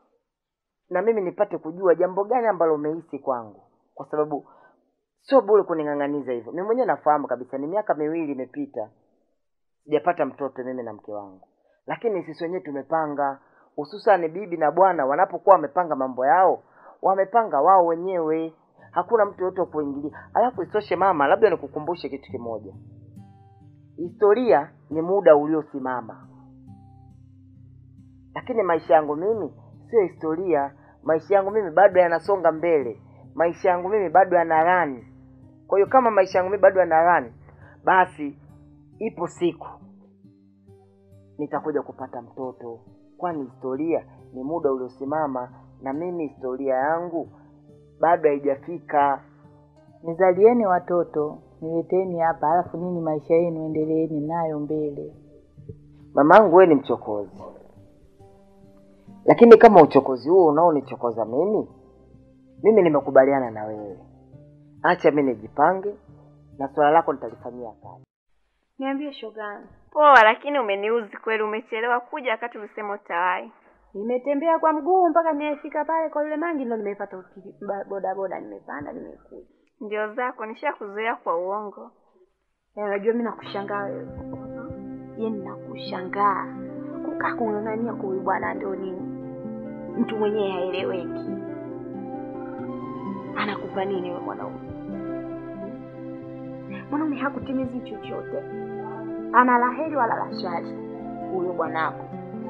na mimi nipate kujua jambo gani ambalo umehisi kwangu, kwa sababu sio bure kuning'ang'aniza hivyo. Mimi mwenyewe nafahamu kabisa, ni miaka miwili imepita sijapata mtoto mimi na mke wangu, lakini sisi wenyewe tumepanga, hususani bibi na bwana wanapokuwa wamepanga mambo yao, wamepanga wao wenyewe, hakuna mtu yote wa kuingilia. Alafu isitoshe mama, labda nikukumbushe kitu kimoja, historia ni muda uliosimama, lakini maisha yangu mimi sio historia. Maisha yangu mimi bado yanasonga mbele, maisha yangu mimi bado yana rani. Kwa hiyo kama maisha yangu mimi bado yana rani, basi ipo siku nitakuja kupata mtoto, kwani historia ni muda uliosimama, na mimi historia yangu bado haijafika. Nizalieni watoto, nileteni hapa, alafu nini maisha yenu endeleeni nayo mbele. Mamangu, wewe ni mchokozi, lakini kama uchokozi huo unaonichokoza mimi, mimi nimekubaliana na wewe. Acha mimi nijipange, na swala lako nitalifanyia kazi. Niambie shogani. Poa, lakini umeniuzi kweli. Umechelewa kuja wakati ulisema utawahi. Nimetembea kwa mguu mpaka nimefika pale kwa yule mangi, ndo nimepata uki- ba- bodaboda, nimepanda nimekuja. Ndio zako, nishakuzoea kwa uongo. Eh, Unajua mimi nakushangaa wewe, yaani nakushangaa kukaa kung'ang'ania kwa huyu bwana, ndio nini? Mtu mwenyewe haeleweki, anakupa nini wewe mwanaume? Mwanaume hakutimizi chochote, ana la heri wala la shari huyo bwanako.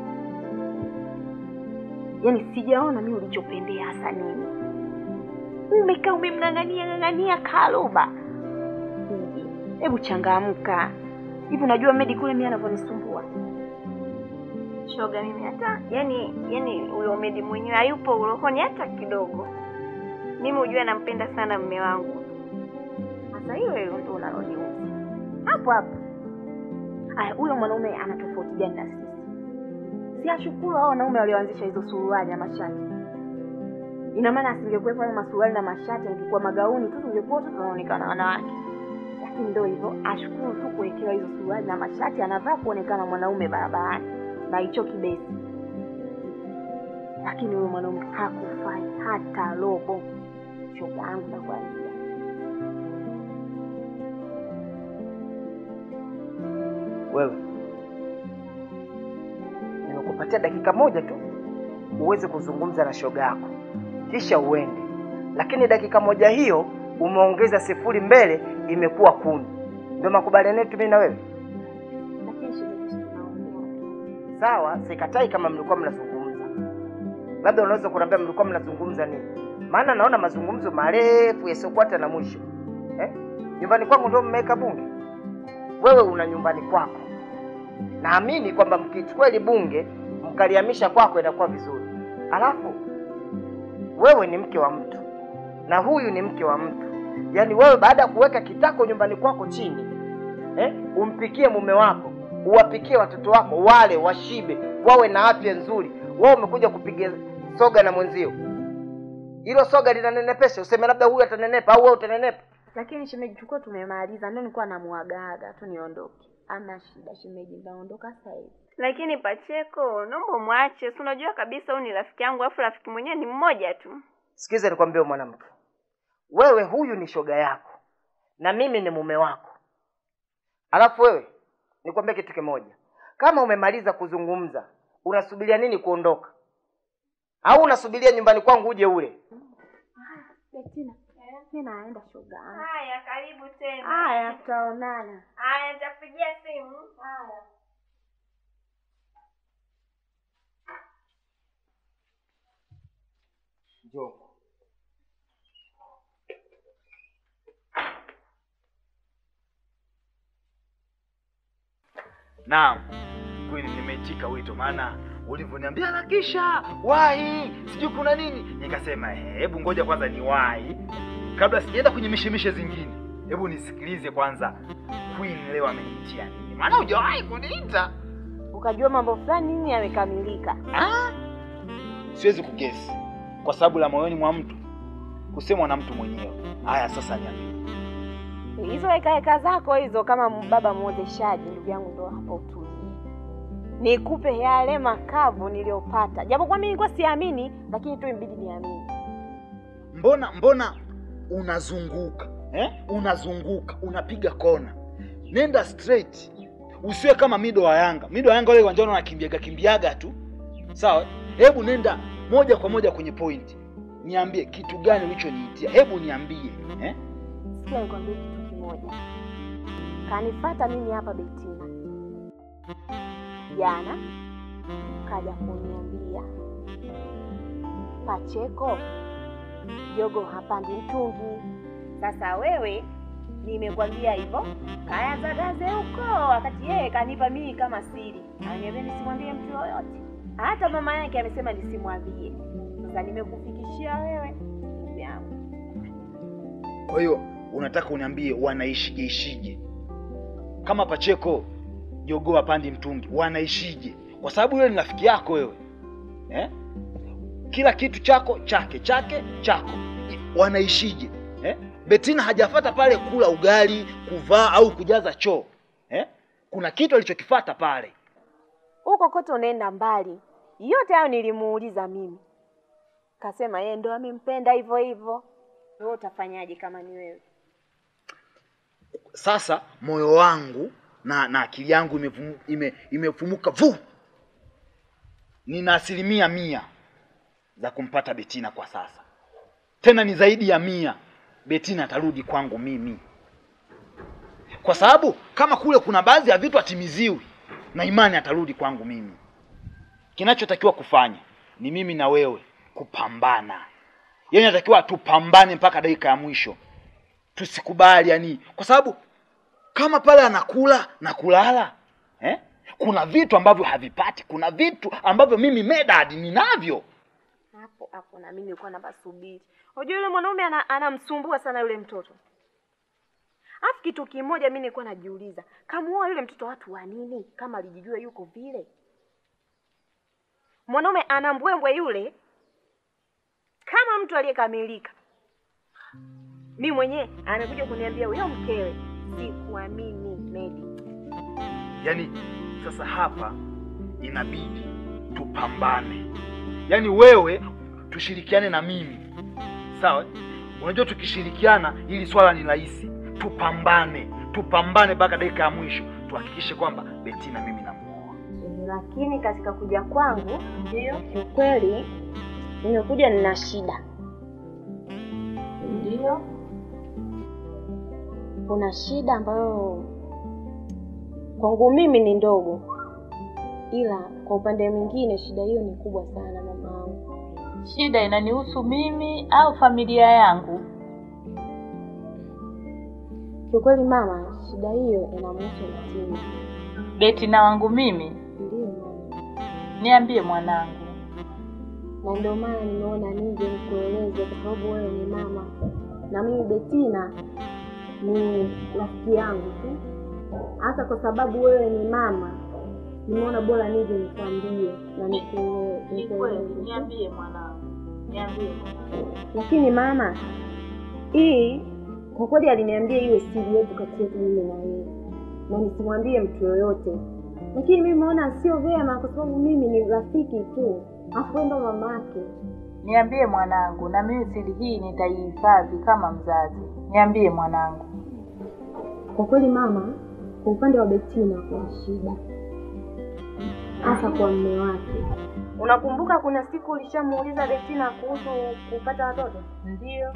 Yaani sijaona mimi ulichopendea hasa nini. Umekaa umemng'ang'ania ng'ang'ania kaluba. Bibi, Hebu changamka. Hivi unajua Medi kule mimi anavyonisumbua. Shoga, mimi hata yani yani huyo Medi mwenyewe hayupo urokoni hata kidogo. Mimi hujua nampenda sana mme wangu. Sasa hiyo hiyo ndio unaloniuzi. Hapo hapo. Aya, huyo mwanaume ana tofauti gani na sisi? Si ashukuru hao wanaume walioanzisha hizo suruali na mashati. Ina maana asingekuwepo hayo masuruali na mashati, angekuwa magauni tu, tungekuwa tu tunaonekana wanawake. Lakini ndio hivyo, ashukuru tu kuwekewa hizo suruali na mashati, anavaa kuonekana mwanaume barabarani na hicho kibesi. Lakini huyo mwanaume hakufai hata robo. Shoga yangu nakwambia. Wewe nimekupatia dakika moja tu uweze kuzungumza na shoga yako, kisha uende, lakini dakika moja hiyo umeongeza sifuri mbele, imekuwa kumi. Ndio makubaliano yetu mimi na wewe. Lakini shemeji, si tunaongea. Sawa, sikatai kama mlikuwa mnazungumza, labda unaweza kuniambia mlikuwa mnazungumza nini? Maana naona mazungumzo marefu yasiokuwa hata na mwisho eh? Nyumbani kwangu ndio mmeweka bunge, wewe una nyumbani kwako. Naamini kwamba mkichukua hili bunge mkalihamisha kwako inakuwa vizuri. Alafu wewe ni mke wa mtu na huyu ni mke wa mtu, yaani wewe baada ya kuweka kitako nyumbani kwako chini eh, umpikie mume wako, uwapikie watoto wako wale washibe, wawe na afya nzuri, wewe umekuja kupiga soga na mwenzio. Hilo soga linanenepesha, useme labda huyu atanenepa au wewe utanenepa. Lakini shemeji, tulikuwa tumemaliza, ndio nilikuwa namuagaga tu niondoke. Ama shida shemeji, ndaondoka sasa hivi. Lakini Pacheko, naomba umwache. Si unajua kabisa huyu ni rafiki yangu, alafu rafiki mwenyewe ni mmoja tu. Sikiza nikwambie mwanamke, wewe huyu ni shoga yako na mimi ni mume wako. Alafu wewe nikwambie kitu kimoja, kama umemaliza kuzungumza, unasubiria nini kuondoka? Au unasubiria nyumbani kwangu uje ule? Betina, mimi naenda shoga. Haya, karibu tena. Haya, tutaonana. Haya, nitakupigia simu. Haya. Njoo. Naam, kweli nimeitika wito, maana ulivyoniambia harakisha wahi, sijui kuna nini, nikasema "Eh, hebu ngoja kwanza ni wahi kabla sijaenda kwenye mishemishe zingine. Hebu nisikilize kwanza, Queen leo ameniitia nini, maana hujawahi kuniita. Ukajua mambo fulani nini yamekamilika. Ah, siwezi kugesi kwa sababu la moyoni mwa mtu kusemwa na mtu mwenyewe. Haya, sasa niambie. Hizo heka heka zako hizo, kama baba mwozeshaji, ndugu yangu, ndo hapo utulie. Nikupe yale makavu niliyopata, japo kwa mimi nilikuwa siamini, lakini tu imbidi niamini. mbona mbona unazunguka eh? unazunguka unapiga kona nenda straight usiwe kama mido wa yanga mido wa yanga wale uwanjani wanakimbiaga kimbiaga tu sawa hebu nenda moja kwa moja kwenye point niambie kitu gani ulichoniitia hebu niambie eh? Sikia nikwambie kitu kimoja. Kanifata mimi hapa Betina jana, kaja kuniambia Pacheko jogo hapandi mtungi. Sasa wewe nimekwambia hivyo, kayazagaze huko, wakati yeye kanipa mimi kama siri, aniambia nisimwambie mtu yoyote, hata mama yake amesema nisimwambie. Sasa nimekufikishia wewe ndugu yangu. kwa hiyo unataka uniambie wanaishije ishije kama pacheko jogoo hapandi mtungi wanaishije kwa sababu yule ni rafiki yako wewe eh? kila kitu chako chake chake chako I- wanaishije eh? betina hajafata pale kula ugali kuvaa au kujaza choo eh? kuna kitu alichokifata pale huko kote unaenda mbali. Yote hayo nilimuuliza mimi, kasema yeye ndo amempenda hivyo hivyo. Wewe utafanyaje kama ni wewe? sasa moyo wangu na na akili yangu imefumuka ime, imefumuka vu nina asilimia mia za kumpata betina kwa sasa tena ni zaidi ya mia betina atarudi kwangu mimi kwa sababu kama kule kuna baadhi ya vitu atimiziwi na imani atarudi kwangu mimi kinachotakiwa kufanya ni mimi na wewe kupambana yaani natakiwa tupambane mpaka dakika ya mwisho tusikubali yani kwa sababu kama pale anakula na kulala eh? kuna vitu ambavyo havipati kuna vitu ambavyo mimi medad ninavyo Hapo hapo na mimi nilikuwa nabasubiri. Unajua yule mwanaume ana, anamsumbua sana yule mtoto. Alafu kitu kimoja mimi nilikuwa najiuliza, kamuoa yule mtoto watu wa nini kama alijijua yuko vile? Mwanaume ana mbwembwe yule kama mtu aliyekamilika. Mi mwenyewe anakuja kuniambia huyo mkewe, sikuamini Medi. yaani sasa hapa inabidi tupambane yaani wewe tushirikiane na mimi sawa unajua tukishirikiana hili swala ni rahisi tupambane tupambane mpaka dakika ya mwisho tuhakikishe kwamba betina mimi namuoa lakini katika kuja kwangu ndio kiukweli nimekuja nina shida Ndio. kuna shida ambayo kwangu mimi ni ndogo ila kwa upande mwingine shida hiyo ni kubwa sana mama wangu Shida inanihusu mimi au familia yangu? kiukweli mama shida hiyo inamhusu mtini Betina wangu mimi? ndio mama Niambie mwanangu. na ndio maana nimeona nije nikueleze kwa sababu wewe ni mama na mimi Betina ni rafiki yangu tu hasa kwa sababu wewe ni mama nimeona bora nije nikwambie na nikue- Ni kweli, nikueleze tu. niambie mwanangu. Niambie mwanangu. lakini mama hii kwa kweli aliniambia iwe siri yetu kati yetu mimi na yeye na nisimwambie mtu yoyote lakini mimi naona sio vyema kwa sababu mimi ni rafiki tu afu wewe ndo mamake Niambie mwanangu, na mimi siri hii nitaihifadhi kama mzazi. Niambie mwanangu. kwa kweli mama kwa upande wa betina kuna shida hasa kwa mme wake unakumbuka kuna siku ulishamuuliza betina kuhusu kupata watoto Ndio.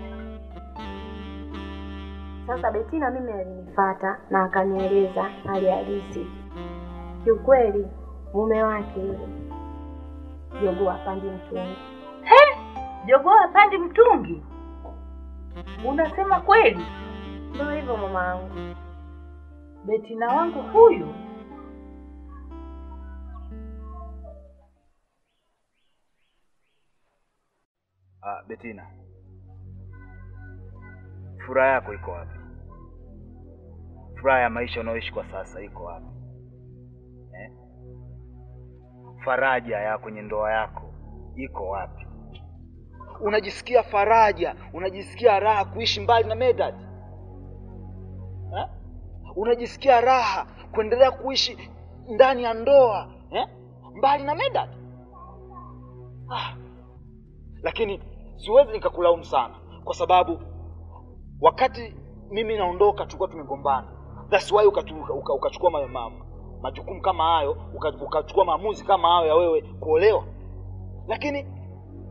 Sasa Betina mimi alinifata na akanieleza hali halisi. Kiukweli mume wake yule jogoo hapandi mtungi. Jogoo hapandi mtungi? Unasema kweli? Ndio hivyo mama wangu. Betina wangu huyu ah, betina furaha yako iko wapi furaha ya maisha unayoishi kwa sasa iko wapi eh? faraja ya kwenye ndoa yako iko wapi unajisikia faraja unajisikia raha kuishi mbali na medad eh? unajisikia raha kuendelea kuishi ndani ya ndoa eh? mbali na medad ah. lakini siwezi nikakulaumu sana kwa sababu wakati mimi naondoka tulikuwa tumegombana thats why ukachukua uka, ukachukua ma, ma, majukumu kama hayo uka- ukachukua maamuzi kama hayo ya wewe kuolewa lakini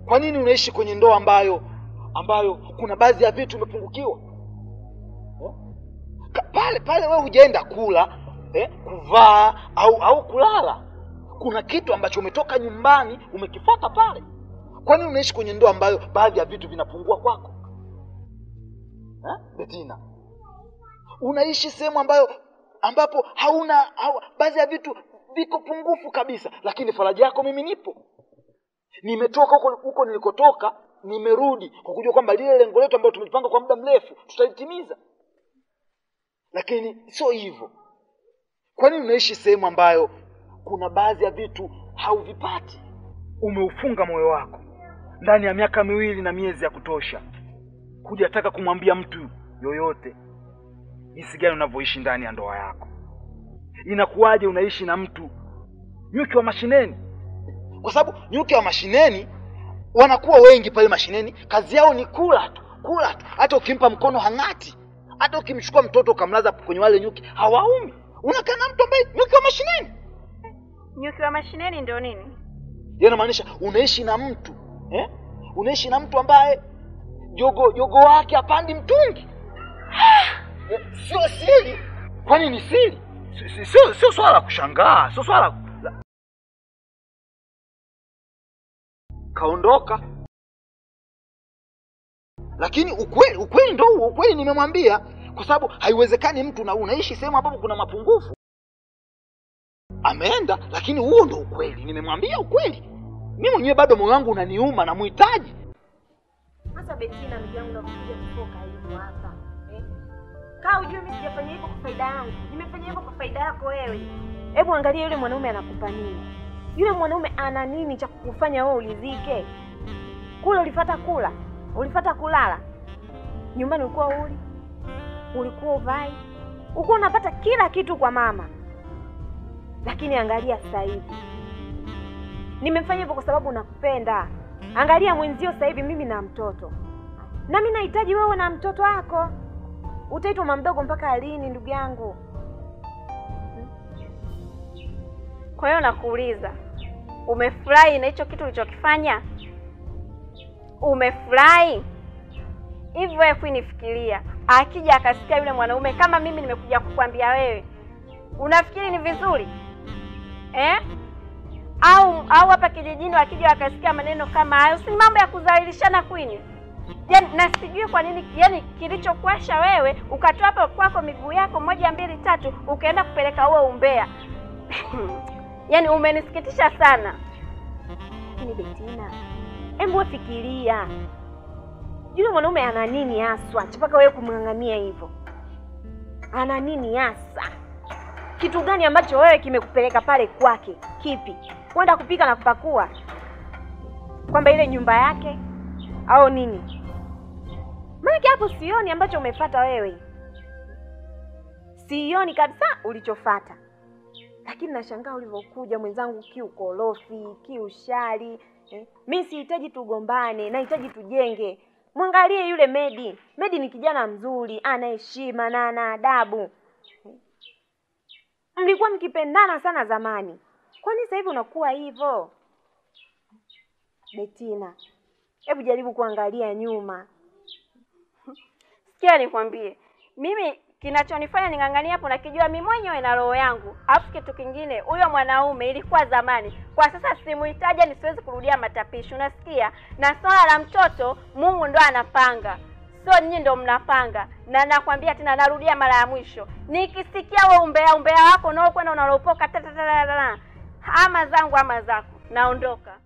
Kwa nini unaishi kwenye ndoa ambayo ambayo kuna baadhi ya vitu umepungukiwa eh? Ka- pale pale wewe hujaenda kula eh, kuvaa au au kulala, kuna kitu ambacho umetoka nyumbani umekifata pale. Kwa nini unaishi kwenye ndoa ambayo baadhi ya vitu vinapungua kwako eh? Betina, unaishi sehemu ambayo ambapo hauna hau, baadhi ya vitu viko pungufu kabisa, lakini faraja yako mimi nipo. Nimetoka huko huko nilikotoka, nimerudi kwa kujua kwamba lile lengo letu ambalo tumejipanga kwa muda mrefu tutalitimiza, lakini sio hivyo. Kwa nini unaishi sehemu ambayo kuna baadhi ya vitu hauvipati? Umeufunga moyo wako ndani ya miaka miwili na miezi ya kutosha, hujataka kumwambia mtu yoyote jinsi gani unavyoishi ndani ya ndoa yako. Inakuwaje unaishi na mtu nyuki wa mashineni? Kwa sababu nyuki wa mashineni wanakuwa wengi pale mashineni, kazi yao ni kula tu, kula tu. Hata ukimpa mkono hang'ati, hata ukimchukua mtoto ukamlaza kwenye wale nyuki hawaumi. Unakaa na mtu ambaye nyuki wa mashineni, Nyuki wa mashineni ndio nini? yaani inamaanisha unaishi na mtu eh? Unaishi na mtu ambaye jogo jogo wake hapandi mtungi. Eh, Sio siri. Kwani ni siri? Si- si- Sio sio swala la kushangaa, sio swala la... kaondoka, lakini ukweli ukweli ndo huo, ukweli nimemwambia, kwa sababu haiwezekani mtu na unaishi sehemu ambapo kuna mapungufu. Ameenda, lakini huo ndo ukweli, nimemwambia ukweli. Mimi mwenyewe bado moyo wangu unaniuma, namhitaji. Sasa Betina, ndugu yangu, nakuja kufoka hivyo hapa eh? Kaa ujue mimi sijafanya hivyo kwa faida yangu, nimefanya hivyo kwa faida yako wewe. Hebu angalia yule mwanaume anakupa nini? Yule mwanaume ana nini cha kukufanya wewe ulizike? Kule ulifata kula, ulifata kulala, nyumbani ulikuwa uli, ulikuwa uvai, ulikuwa unapata kila kitu kwa mama, lakini angalia sasa hivi nimefanya hivyo kwa sababu nakupenda. Angalia mwenzio sasa hivi, mimi na mtoto, na mimi nahitaji wewe na mtoto wako. Utaitwa mama mdogo mpaka lini, ndugu yangu? Kwa hiyo nakuuliza, umefurahi na hicho kitu ulichokifanya? Umefurahi hivyo? Wewe Queen, fikiria, akija akasikia yule mwanaume kama mimi nimekuja kukwambia wewe, unafikiri ni vizuri eh? Au au hapa kijijini wakija wakasikia maneno kama hayo, si ni mambo ya kudhalilishana Queen? Yaani na sijui kwa nini, yani kilichokuasha wewe ukatoa hapo kwako miguu yako moja mbili tatu, ukaenda kupeleka huo umbea yaani umenisikitisha sana. Lakini Betina, hebu wewe fikiria, yule mwanaume ana nini haswa mpaka wewe kumng'ang'ania hivyo? Ana nini hasa? Kitu gani ambacho wewe kimekupeleka pale kwake? Kipi? Kwenda kupika na kupakua, kwamba ile nyumba yake au nini? Maanake hapo sioni ambacho umefata wewe, sioni kabisa ulichofata lakini nashangaa ulivyokuja mwenzangu, kiukorofi, kiushari eh. Mi sihitaji tugombane, nahitaji tujenge. Mwangalie yule Medi. Medi ni kijana mzuri, ana heshima na ana adabu eh. Mlikuwa mkipendana sana zamani, kwani sasa hivi unakuwa hivyo? Betina, hebu jaribu kuangalia nyuma. Sikia nikwambie, mimi kinachonifanya ning'ang'ania hapo nakijua mimi mwenyewe na roho yangu. Alafu kitu kingine, huyo mwanaume ilikuwa zamani, kwa sasa simuhitaji, ni siwezi kurudia matapishi, unasikia? Na swala la mtoto, Mungu ndo anapanga, sio nyinyi ndo mnapanga. Na nakwambia tena, narudia mara ya mwisho, nikisikia wewe umbea umbea wako unaokwenda unalopoka tatatatata, ama zangu ama zako, naondoka.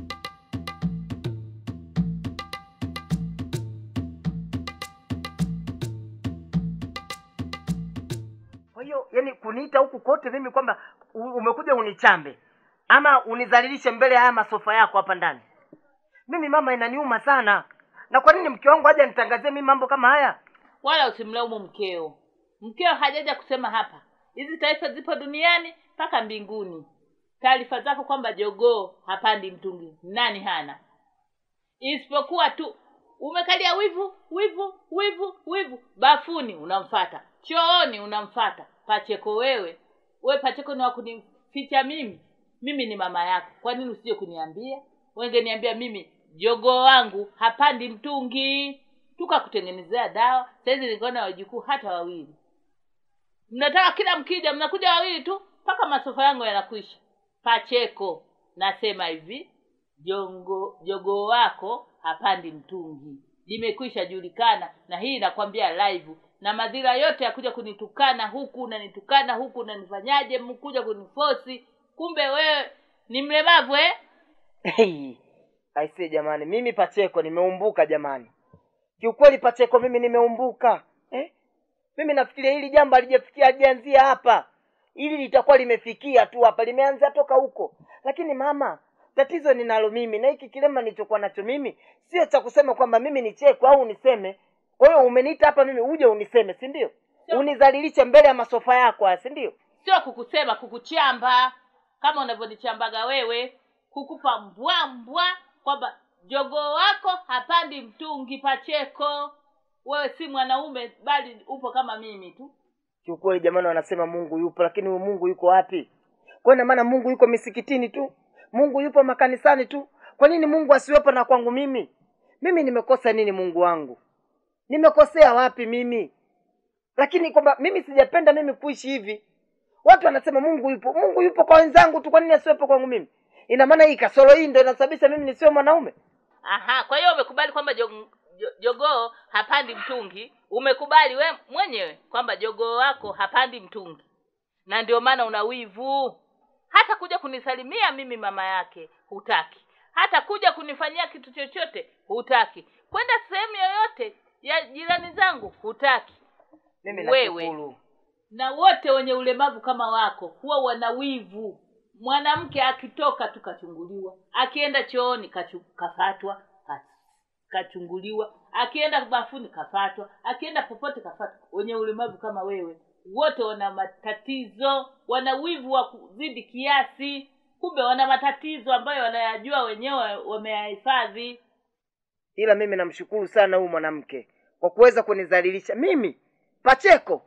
Kwa hiyo yani kuniita huku kote mimi kwamba u- umekuja unichambe ama unizalilishe mbele ya haya masofa yako hapa ndani, mimi mama, inaniuma sana. Na kwa nini mke wangu haja nitangazie mimi mambo kama haya? wala usimlaumu mkeo mkeo hajaja kusema hapa hizi taarifa zipo duniani mpaka mbinguni taarifa zako kwamba jogoo hapandi mtungi nani hana isipokuwa tu umekalia wivu wivu wivu wivu bafuni unamfata chooni unamfata pacheko wewe we pacheko ni wakunificha mimi mimi ni mama yako kwa nini usije kuniambia wengeniambia mimi jogoo wangu hapandi mtungi tukakutengenezea dawa sahizi nikaona wajukuu hata wawili mnataka kila mkija mnakuja wawili tu mpaka masofa yangu yanakwisha pacheko nasema hivi jongo jogoo wako hapandi mtungi limekwisha julikana na hii nakwambia live na madhira yote ya kuja kunitukana huku unanitukana huku unanifanyaje mkuja kunifosi kumbe wewe ni mlemavu eh? Hey, aisee jamani, mimi Pacheko nimeumbuka jamani, kiukweli Pacheko mimi nimeumbuka eh? Mimi nafikiria hili jambo halijafikia halijaanzia hapa, hili litakuwa limefikia tu hapa, limeanzia toka huko. Lakini mama, tatizo ninalo mimi na hiki kilema nilichokuwa nacho mimi sio cha kusema kwamba mimi ni cheko au uniseme. Kwa hiyo umeniita hapa mimi uje uniseme, si ndio? Unizalilishe mbele ya masofa yako haya, si ndio? sio kukusema kukuchamba kama unavyonichambaga wewe kukupa mbwa mbwa kwamba jogoo wako hapandi mtungi pacheko wewe si mwanaume bali upo kama mimi tu Kiukweli jamani, wanasema Mungu yupo, lakini huyu Mungu yuko wapi? Kwa ina maana Mungu yuko misikitini tu, Mungu yupo makanisani tu. Kwa nini Mungu asiwepo na kwangu mimi? Mimi nimekosa nini Mungu wangu? Nimekosea wapi mimi? Lakini kwamba mimi sijapenda mimi kuishi hivi. Watu wanasema Mungu yupo, Mungu yupo kwa wenzangu tu, kwa nini asiwepo kwangu mimi? Ina maana hii kasoro hii ndio inasababisha mimi nisiwe mwanaume? aha kwa hiyo umekubali kwamba jog- jo- jogoo hapandi mtungi umekubali we mwenyewe kwamba jogoo wako hapandi mtungi na ndio maana una wivu hata kuja kunisalimia mimi mama yake hutaki hata kuja kunifanyia kitu chochote hutaki kwenda sehemu yoyote ya jirani zangu hutaki Mimi wewe nashukuru. na wote wenye ulemavu kama wako huwa wana wivu mwanamke akitoka tu kachunguliwa akienda chooni kachu, kafatwa ka- kachunguliwa akienda bafuni kafatwa akienda popote kafatwa wenye ulemavu kama wewe wote wana matatizo wana wivu wa kuzidi kiasi kumbe wana matatizo ambayo wanayajua wenyewe wameyahifadhi ila mimi namshukuru sana huyu mwanamke kwa kuweza kunidhalilisha mimi Pacheko.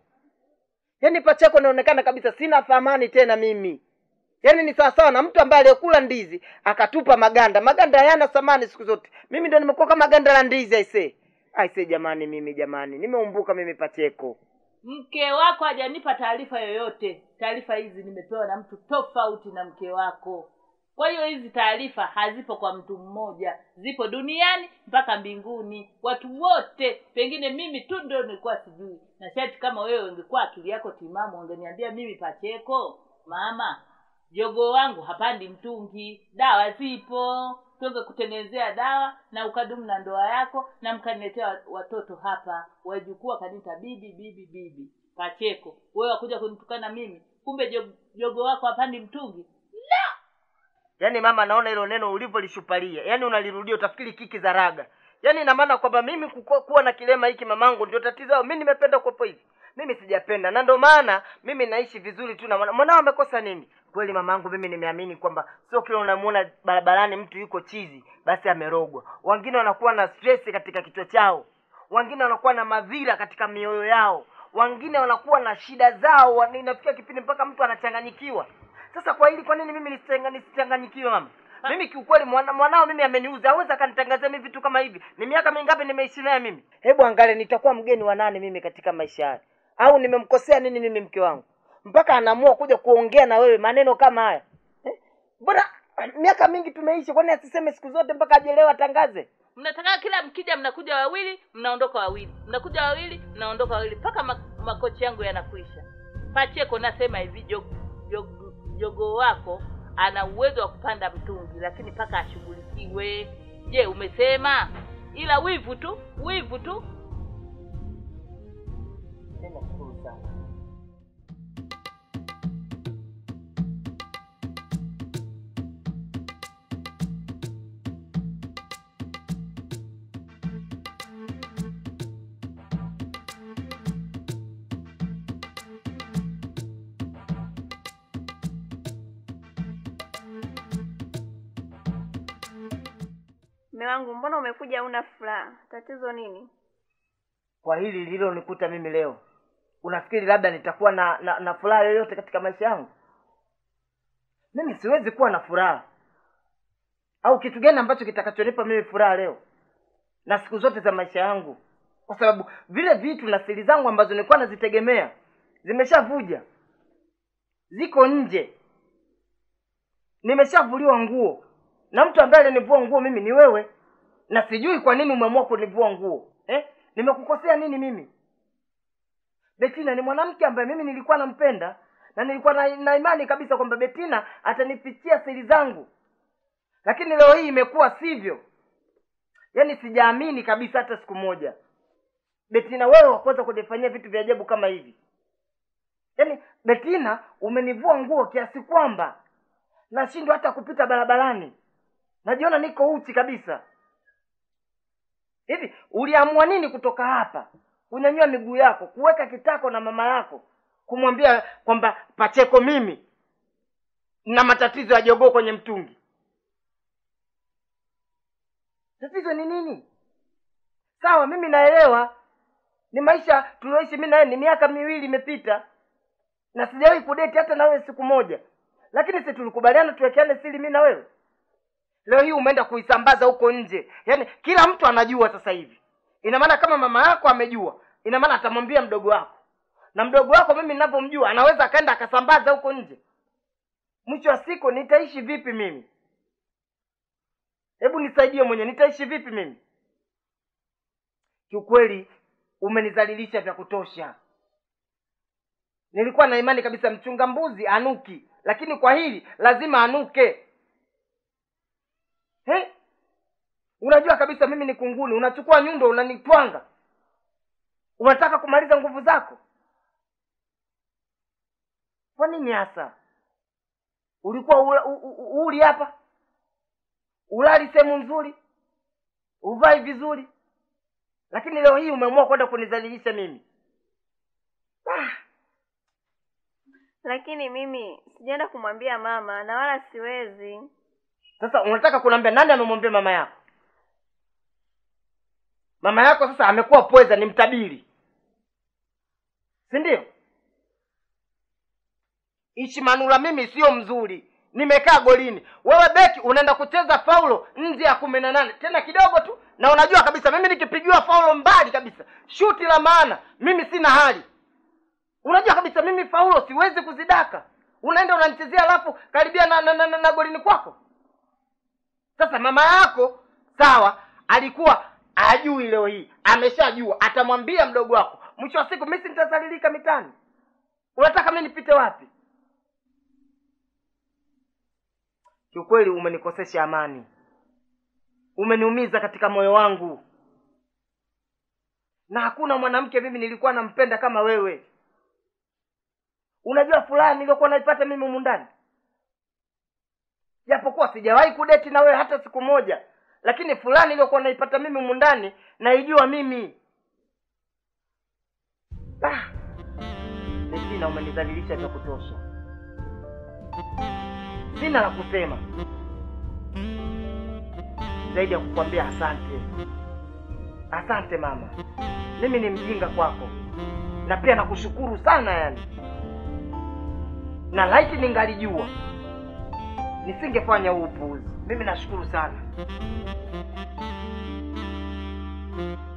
Yaani Pacheko naonekana kabisa sina thamani tena mimi. Yaani ni sawasawa na mtu ambaye aliyekula ndizi akatupa maganda. Maganda hayana thamani siku zote. Mimi ndo nimekuwa kama ganda la ndizi aisee. Aisee jamani, mimi jamani, nimeumbuka mimi Pacheko. mke wako hajanipa taarifa yoyote taarifa hizi nimepewa na mtu tofauti na mke wako kwa hiyo hizi taarifa hazipo kwa mtu mmoja zipo duniani mpaka mbinguni watu wote pengine mimi tu ndio nilikuwa sijui na shati kama wewe ungekuwa akili yako timamu ungeniambia mimi pacheko mama jogoo wangu hapandi mtungi dawa zipo tuweze kutengenezea dawa na ukadumu na ndoa yako na mkaniletea wa- watoto hapa wajukuu wakaniita bibi bibi bibi pacheko wewe wakuja kunitukana mimi kumbe jo- jogoo wako hapandi mtungi Yaani mama, naona hilo neno ulivyolishupalia, yaani unalirudia utafikiri kiki za raga. Yaani ina maana kwamba mimi kuko- kuwa na kilema hiki mamangu ndio tatizo. Mimi nimependa kuwepo hivi, mimi sijapenda, na ndio maana mimi naishi vizuri tu na mwana- mwanao. Amekosa nini? Kweli mamangu, mimi nimeamini kwamba sio kila unamuona barabarani mtu yuko chizi basi amerogwa. Wengine wanakuwa na stress katika kichwa chao, wengine wanakuwa na madhira katika mioyo yao, wengine wanakuwa na shida zao. wana- Inafikia kipindi mpaka mtu anachanganyikiwa. Sasa kwa hili, kwa nini mimi nisichanga- nisichanganyikiwe mama? Mimi kiukweli mwana, mwanao mimi ameniuza, hawezi akanitangazia mimi vitu kama hivi. Ni miaka mingapi nimeishi naye mimi? Hebu angalia, nitakuwa mgeni wa nane mimi katika maisha haya, au nimemkosea nini mimi mke wangu mpaka anaamua kuja kuongea na wewe maneno kama haya eh? Mbona miaka mingi tumeishi, kwani asiseme siku zote mpaka ajelewa atangaze? mnataka kila mkija mnakuja wawili mnaondoka wawili mnakuja wawili mnaondoka wawili mpaka ma- makochi yangu yanakwisha pacheko nasema hivi jog- jog- jogoo wako ana uwezo wa kupanda mtungi lakini mpaka ashughulikiwe je umesema ila wivu tu wivu tu Nashukuru sana. Mume wangu, mbona umekuja una furaha? Tatizo nini? Kwa hili lililonikuta mimi leo, unafikiri labda nitakuwa na, na, na furaha yoyote katika maisha yangu? Mimi siwezi kuwa na furaha. au kitu gani ambacho kitakachonipa mimi furaha leo na siku zote za maisha yangu kwa sababu vile vitu na siri zangu ambazo nilikuwa nazitegemea zimeshavuja ziko nje nimeshavuliwa nguo na mtu ambaye alinivua nguo mimi ni wewe na sijui kwa nini umeamua kunivua nguo eh? nimekukosea nini mimi betina ni mwanamke ambaye mimi nilikuwa nampenda na nilikuwa na, na imani kabisa kwamba betina atanifichia siri zangu lakini leo hii imekuwa sivyo yaani sijaamini kabisa hata siku moja betina wewe wakuweza kunifanyia vitu vya ajabu kama hivi yaani betina umenivua nguo kiasi kwamba nashindwa hata kupita barabarani najiona niko uchi kabisa hivi uliamua nini kutoka hapa kunyanyua miguu yako kuweka kitako na mama yako kumwambia kwamba pacheko mimi na matatizo ya jogoo kwenye mtungi tatizo ni nini sawa mimi naelewa ni maisha tulioishi mi naye ni miaka miwili imepita na sijawahi kudeti hata na wewe siku moja lakini si tulikubaliana tuwekeane siri mi na wewe leo hii umeenda kuisambaza huko nje yaani kila mtu anajua sasa hivi ina maana kama mama yako amejua ina maana atamwambia mdogo wako na mdogo wako mimi ninavyomjua anaweza akaenda akasambaza huko nje mwisho wa siku nitaishi vipi mimi hebu nisaidie mwenye nitaishi vipi mimi kiukweli umenizalilisha vya kutosha nilikuwa na imani kabisa mchunga mbuzi anuki lakini kwa hili lazima anuke He? unajua kabisa mimi ni kunguni unachukua nyundo unanitwanga unataka kumaliza nguvu zako kwa nini hasa ulikuwa ula, u, u, uli hapa ulali sehemu nzuri uvai vizuri lakini leo hii umeamua kwenda kunizalilisha mimi ah. lakini mimi sijaenda kumwambia mama na wala siwezi sasa unataka kuniambia nani amemwambia mama yako mama yako sasa amekuwa pweza ni mtabiri si ndio ishimanula mimi sio mzuri nimekaa golini wewe beki unaenda kucheza faulo nje ya kumi na nane tena kidogo tu na unajua kabisa mimi nikipigiwa faulo mbali kabisa shuti la maana mimi sina hali unajua kabisa mimi faulo siwezi kuzidaka unaenda unanichezea alafu karibia na, na, na, na, na golini kwako sasa mama yako sawa alikuwa ajui leo hii ameshajua atamwambia mdogo wako mwisho wa siku mi si nitazalilika mitani unataka mi nipite wapi kiukweli umenikosesha amani umeniumiza katika moyo wangu na hakuna mwanamke mimi nilikuwa nampenda kama wewe unajua furaha niliyokuwa naipata mimi humu ndani japokuwa sijawahi kudeti na wewe hata siku moja lakini fulani niliyokuwa naipata mimi humu ndani naijua mimi ah. Betina, umenidhalilisha vya kutosha, sina la kusema zaidi ya kukwambia asante. Asante mama, mimi ni mjinga kwako, na pia nakushukuru sana yani, na laiti ningalijua nisingefanya huu upuuzi. Mimi nashukuru sana.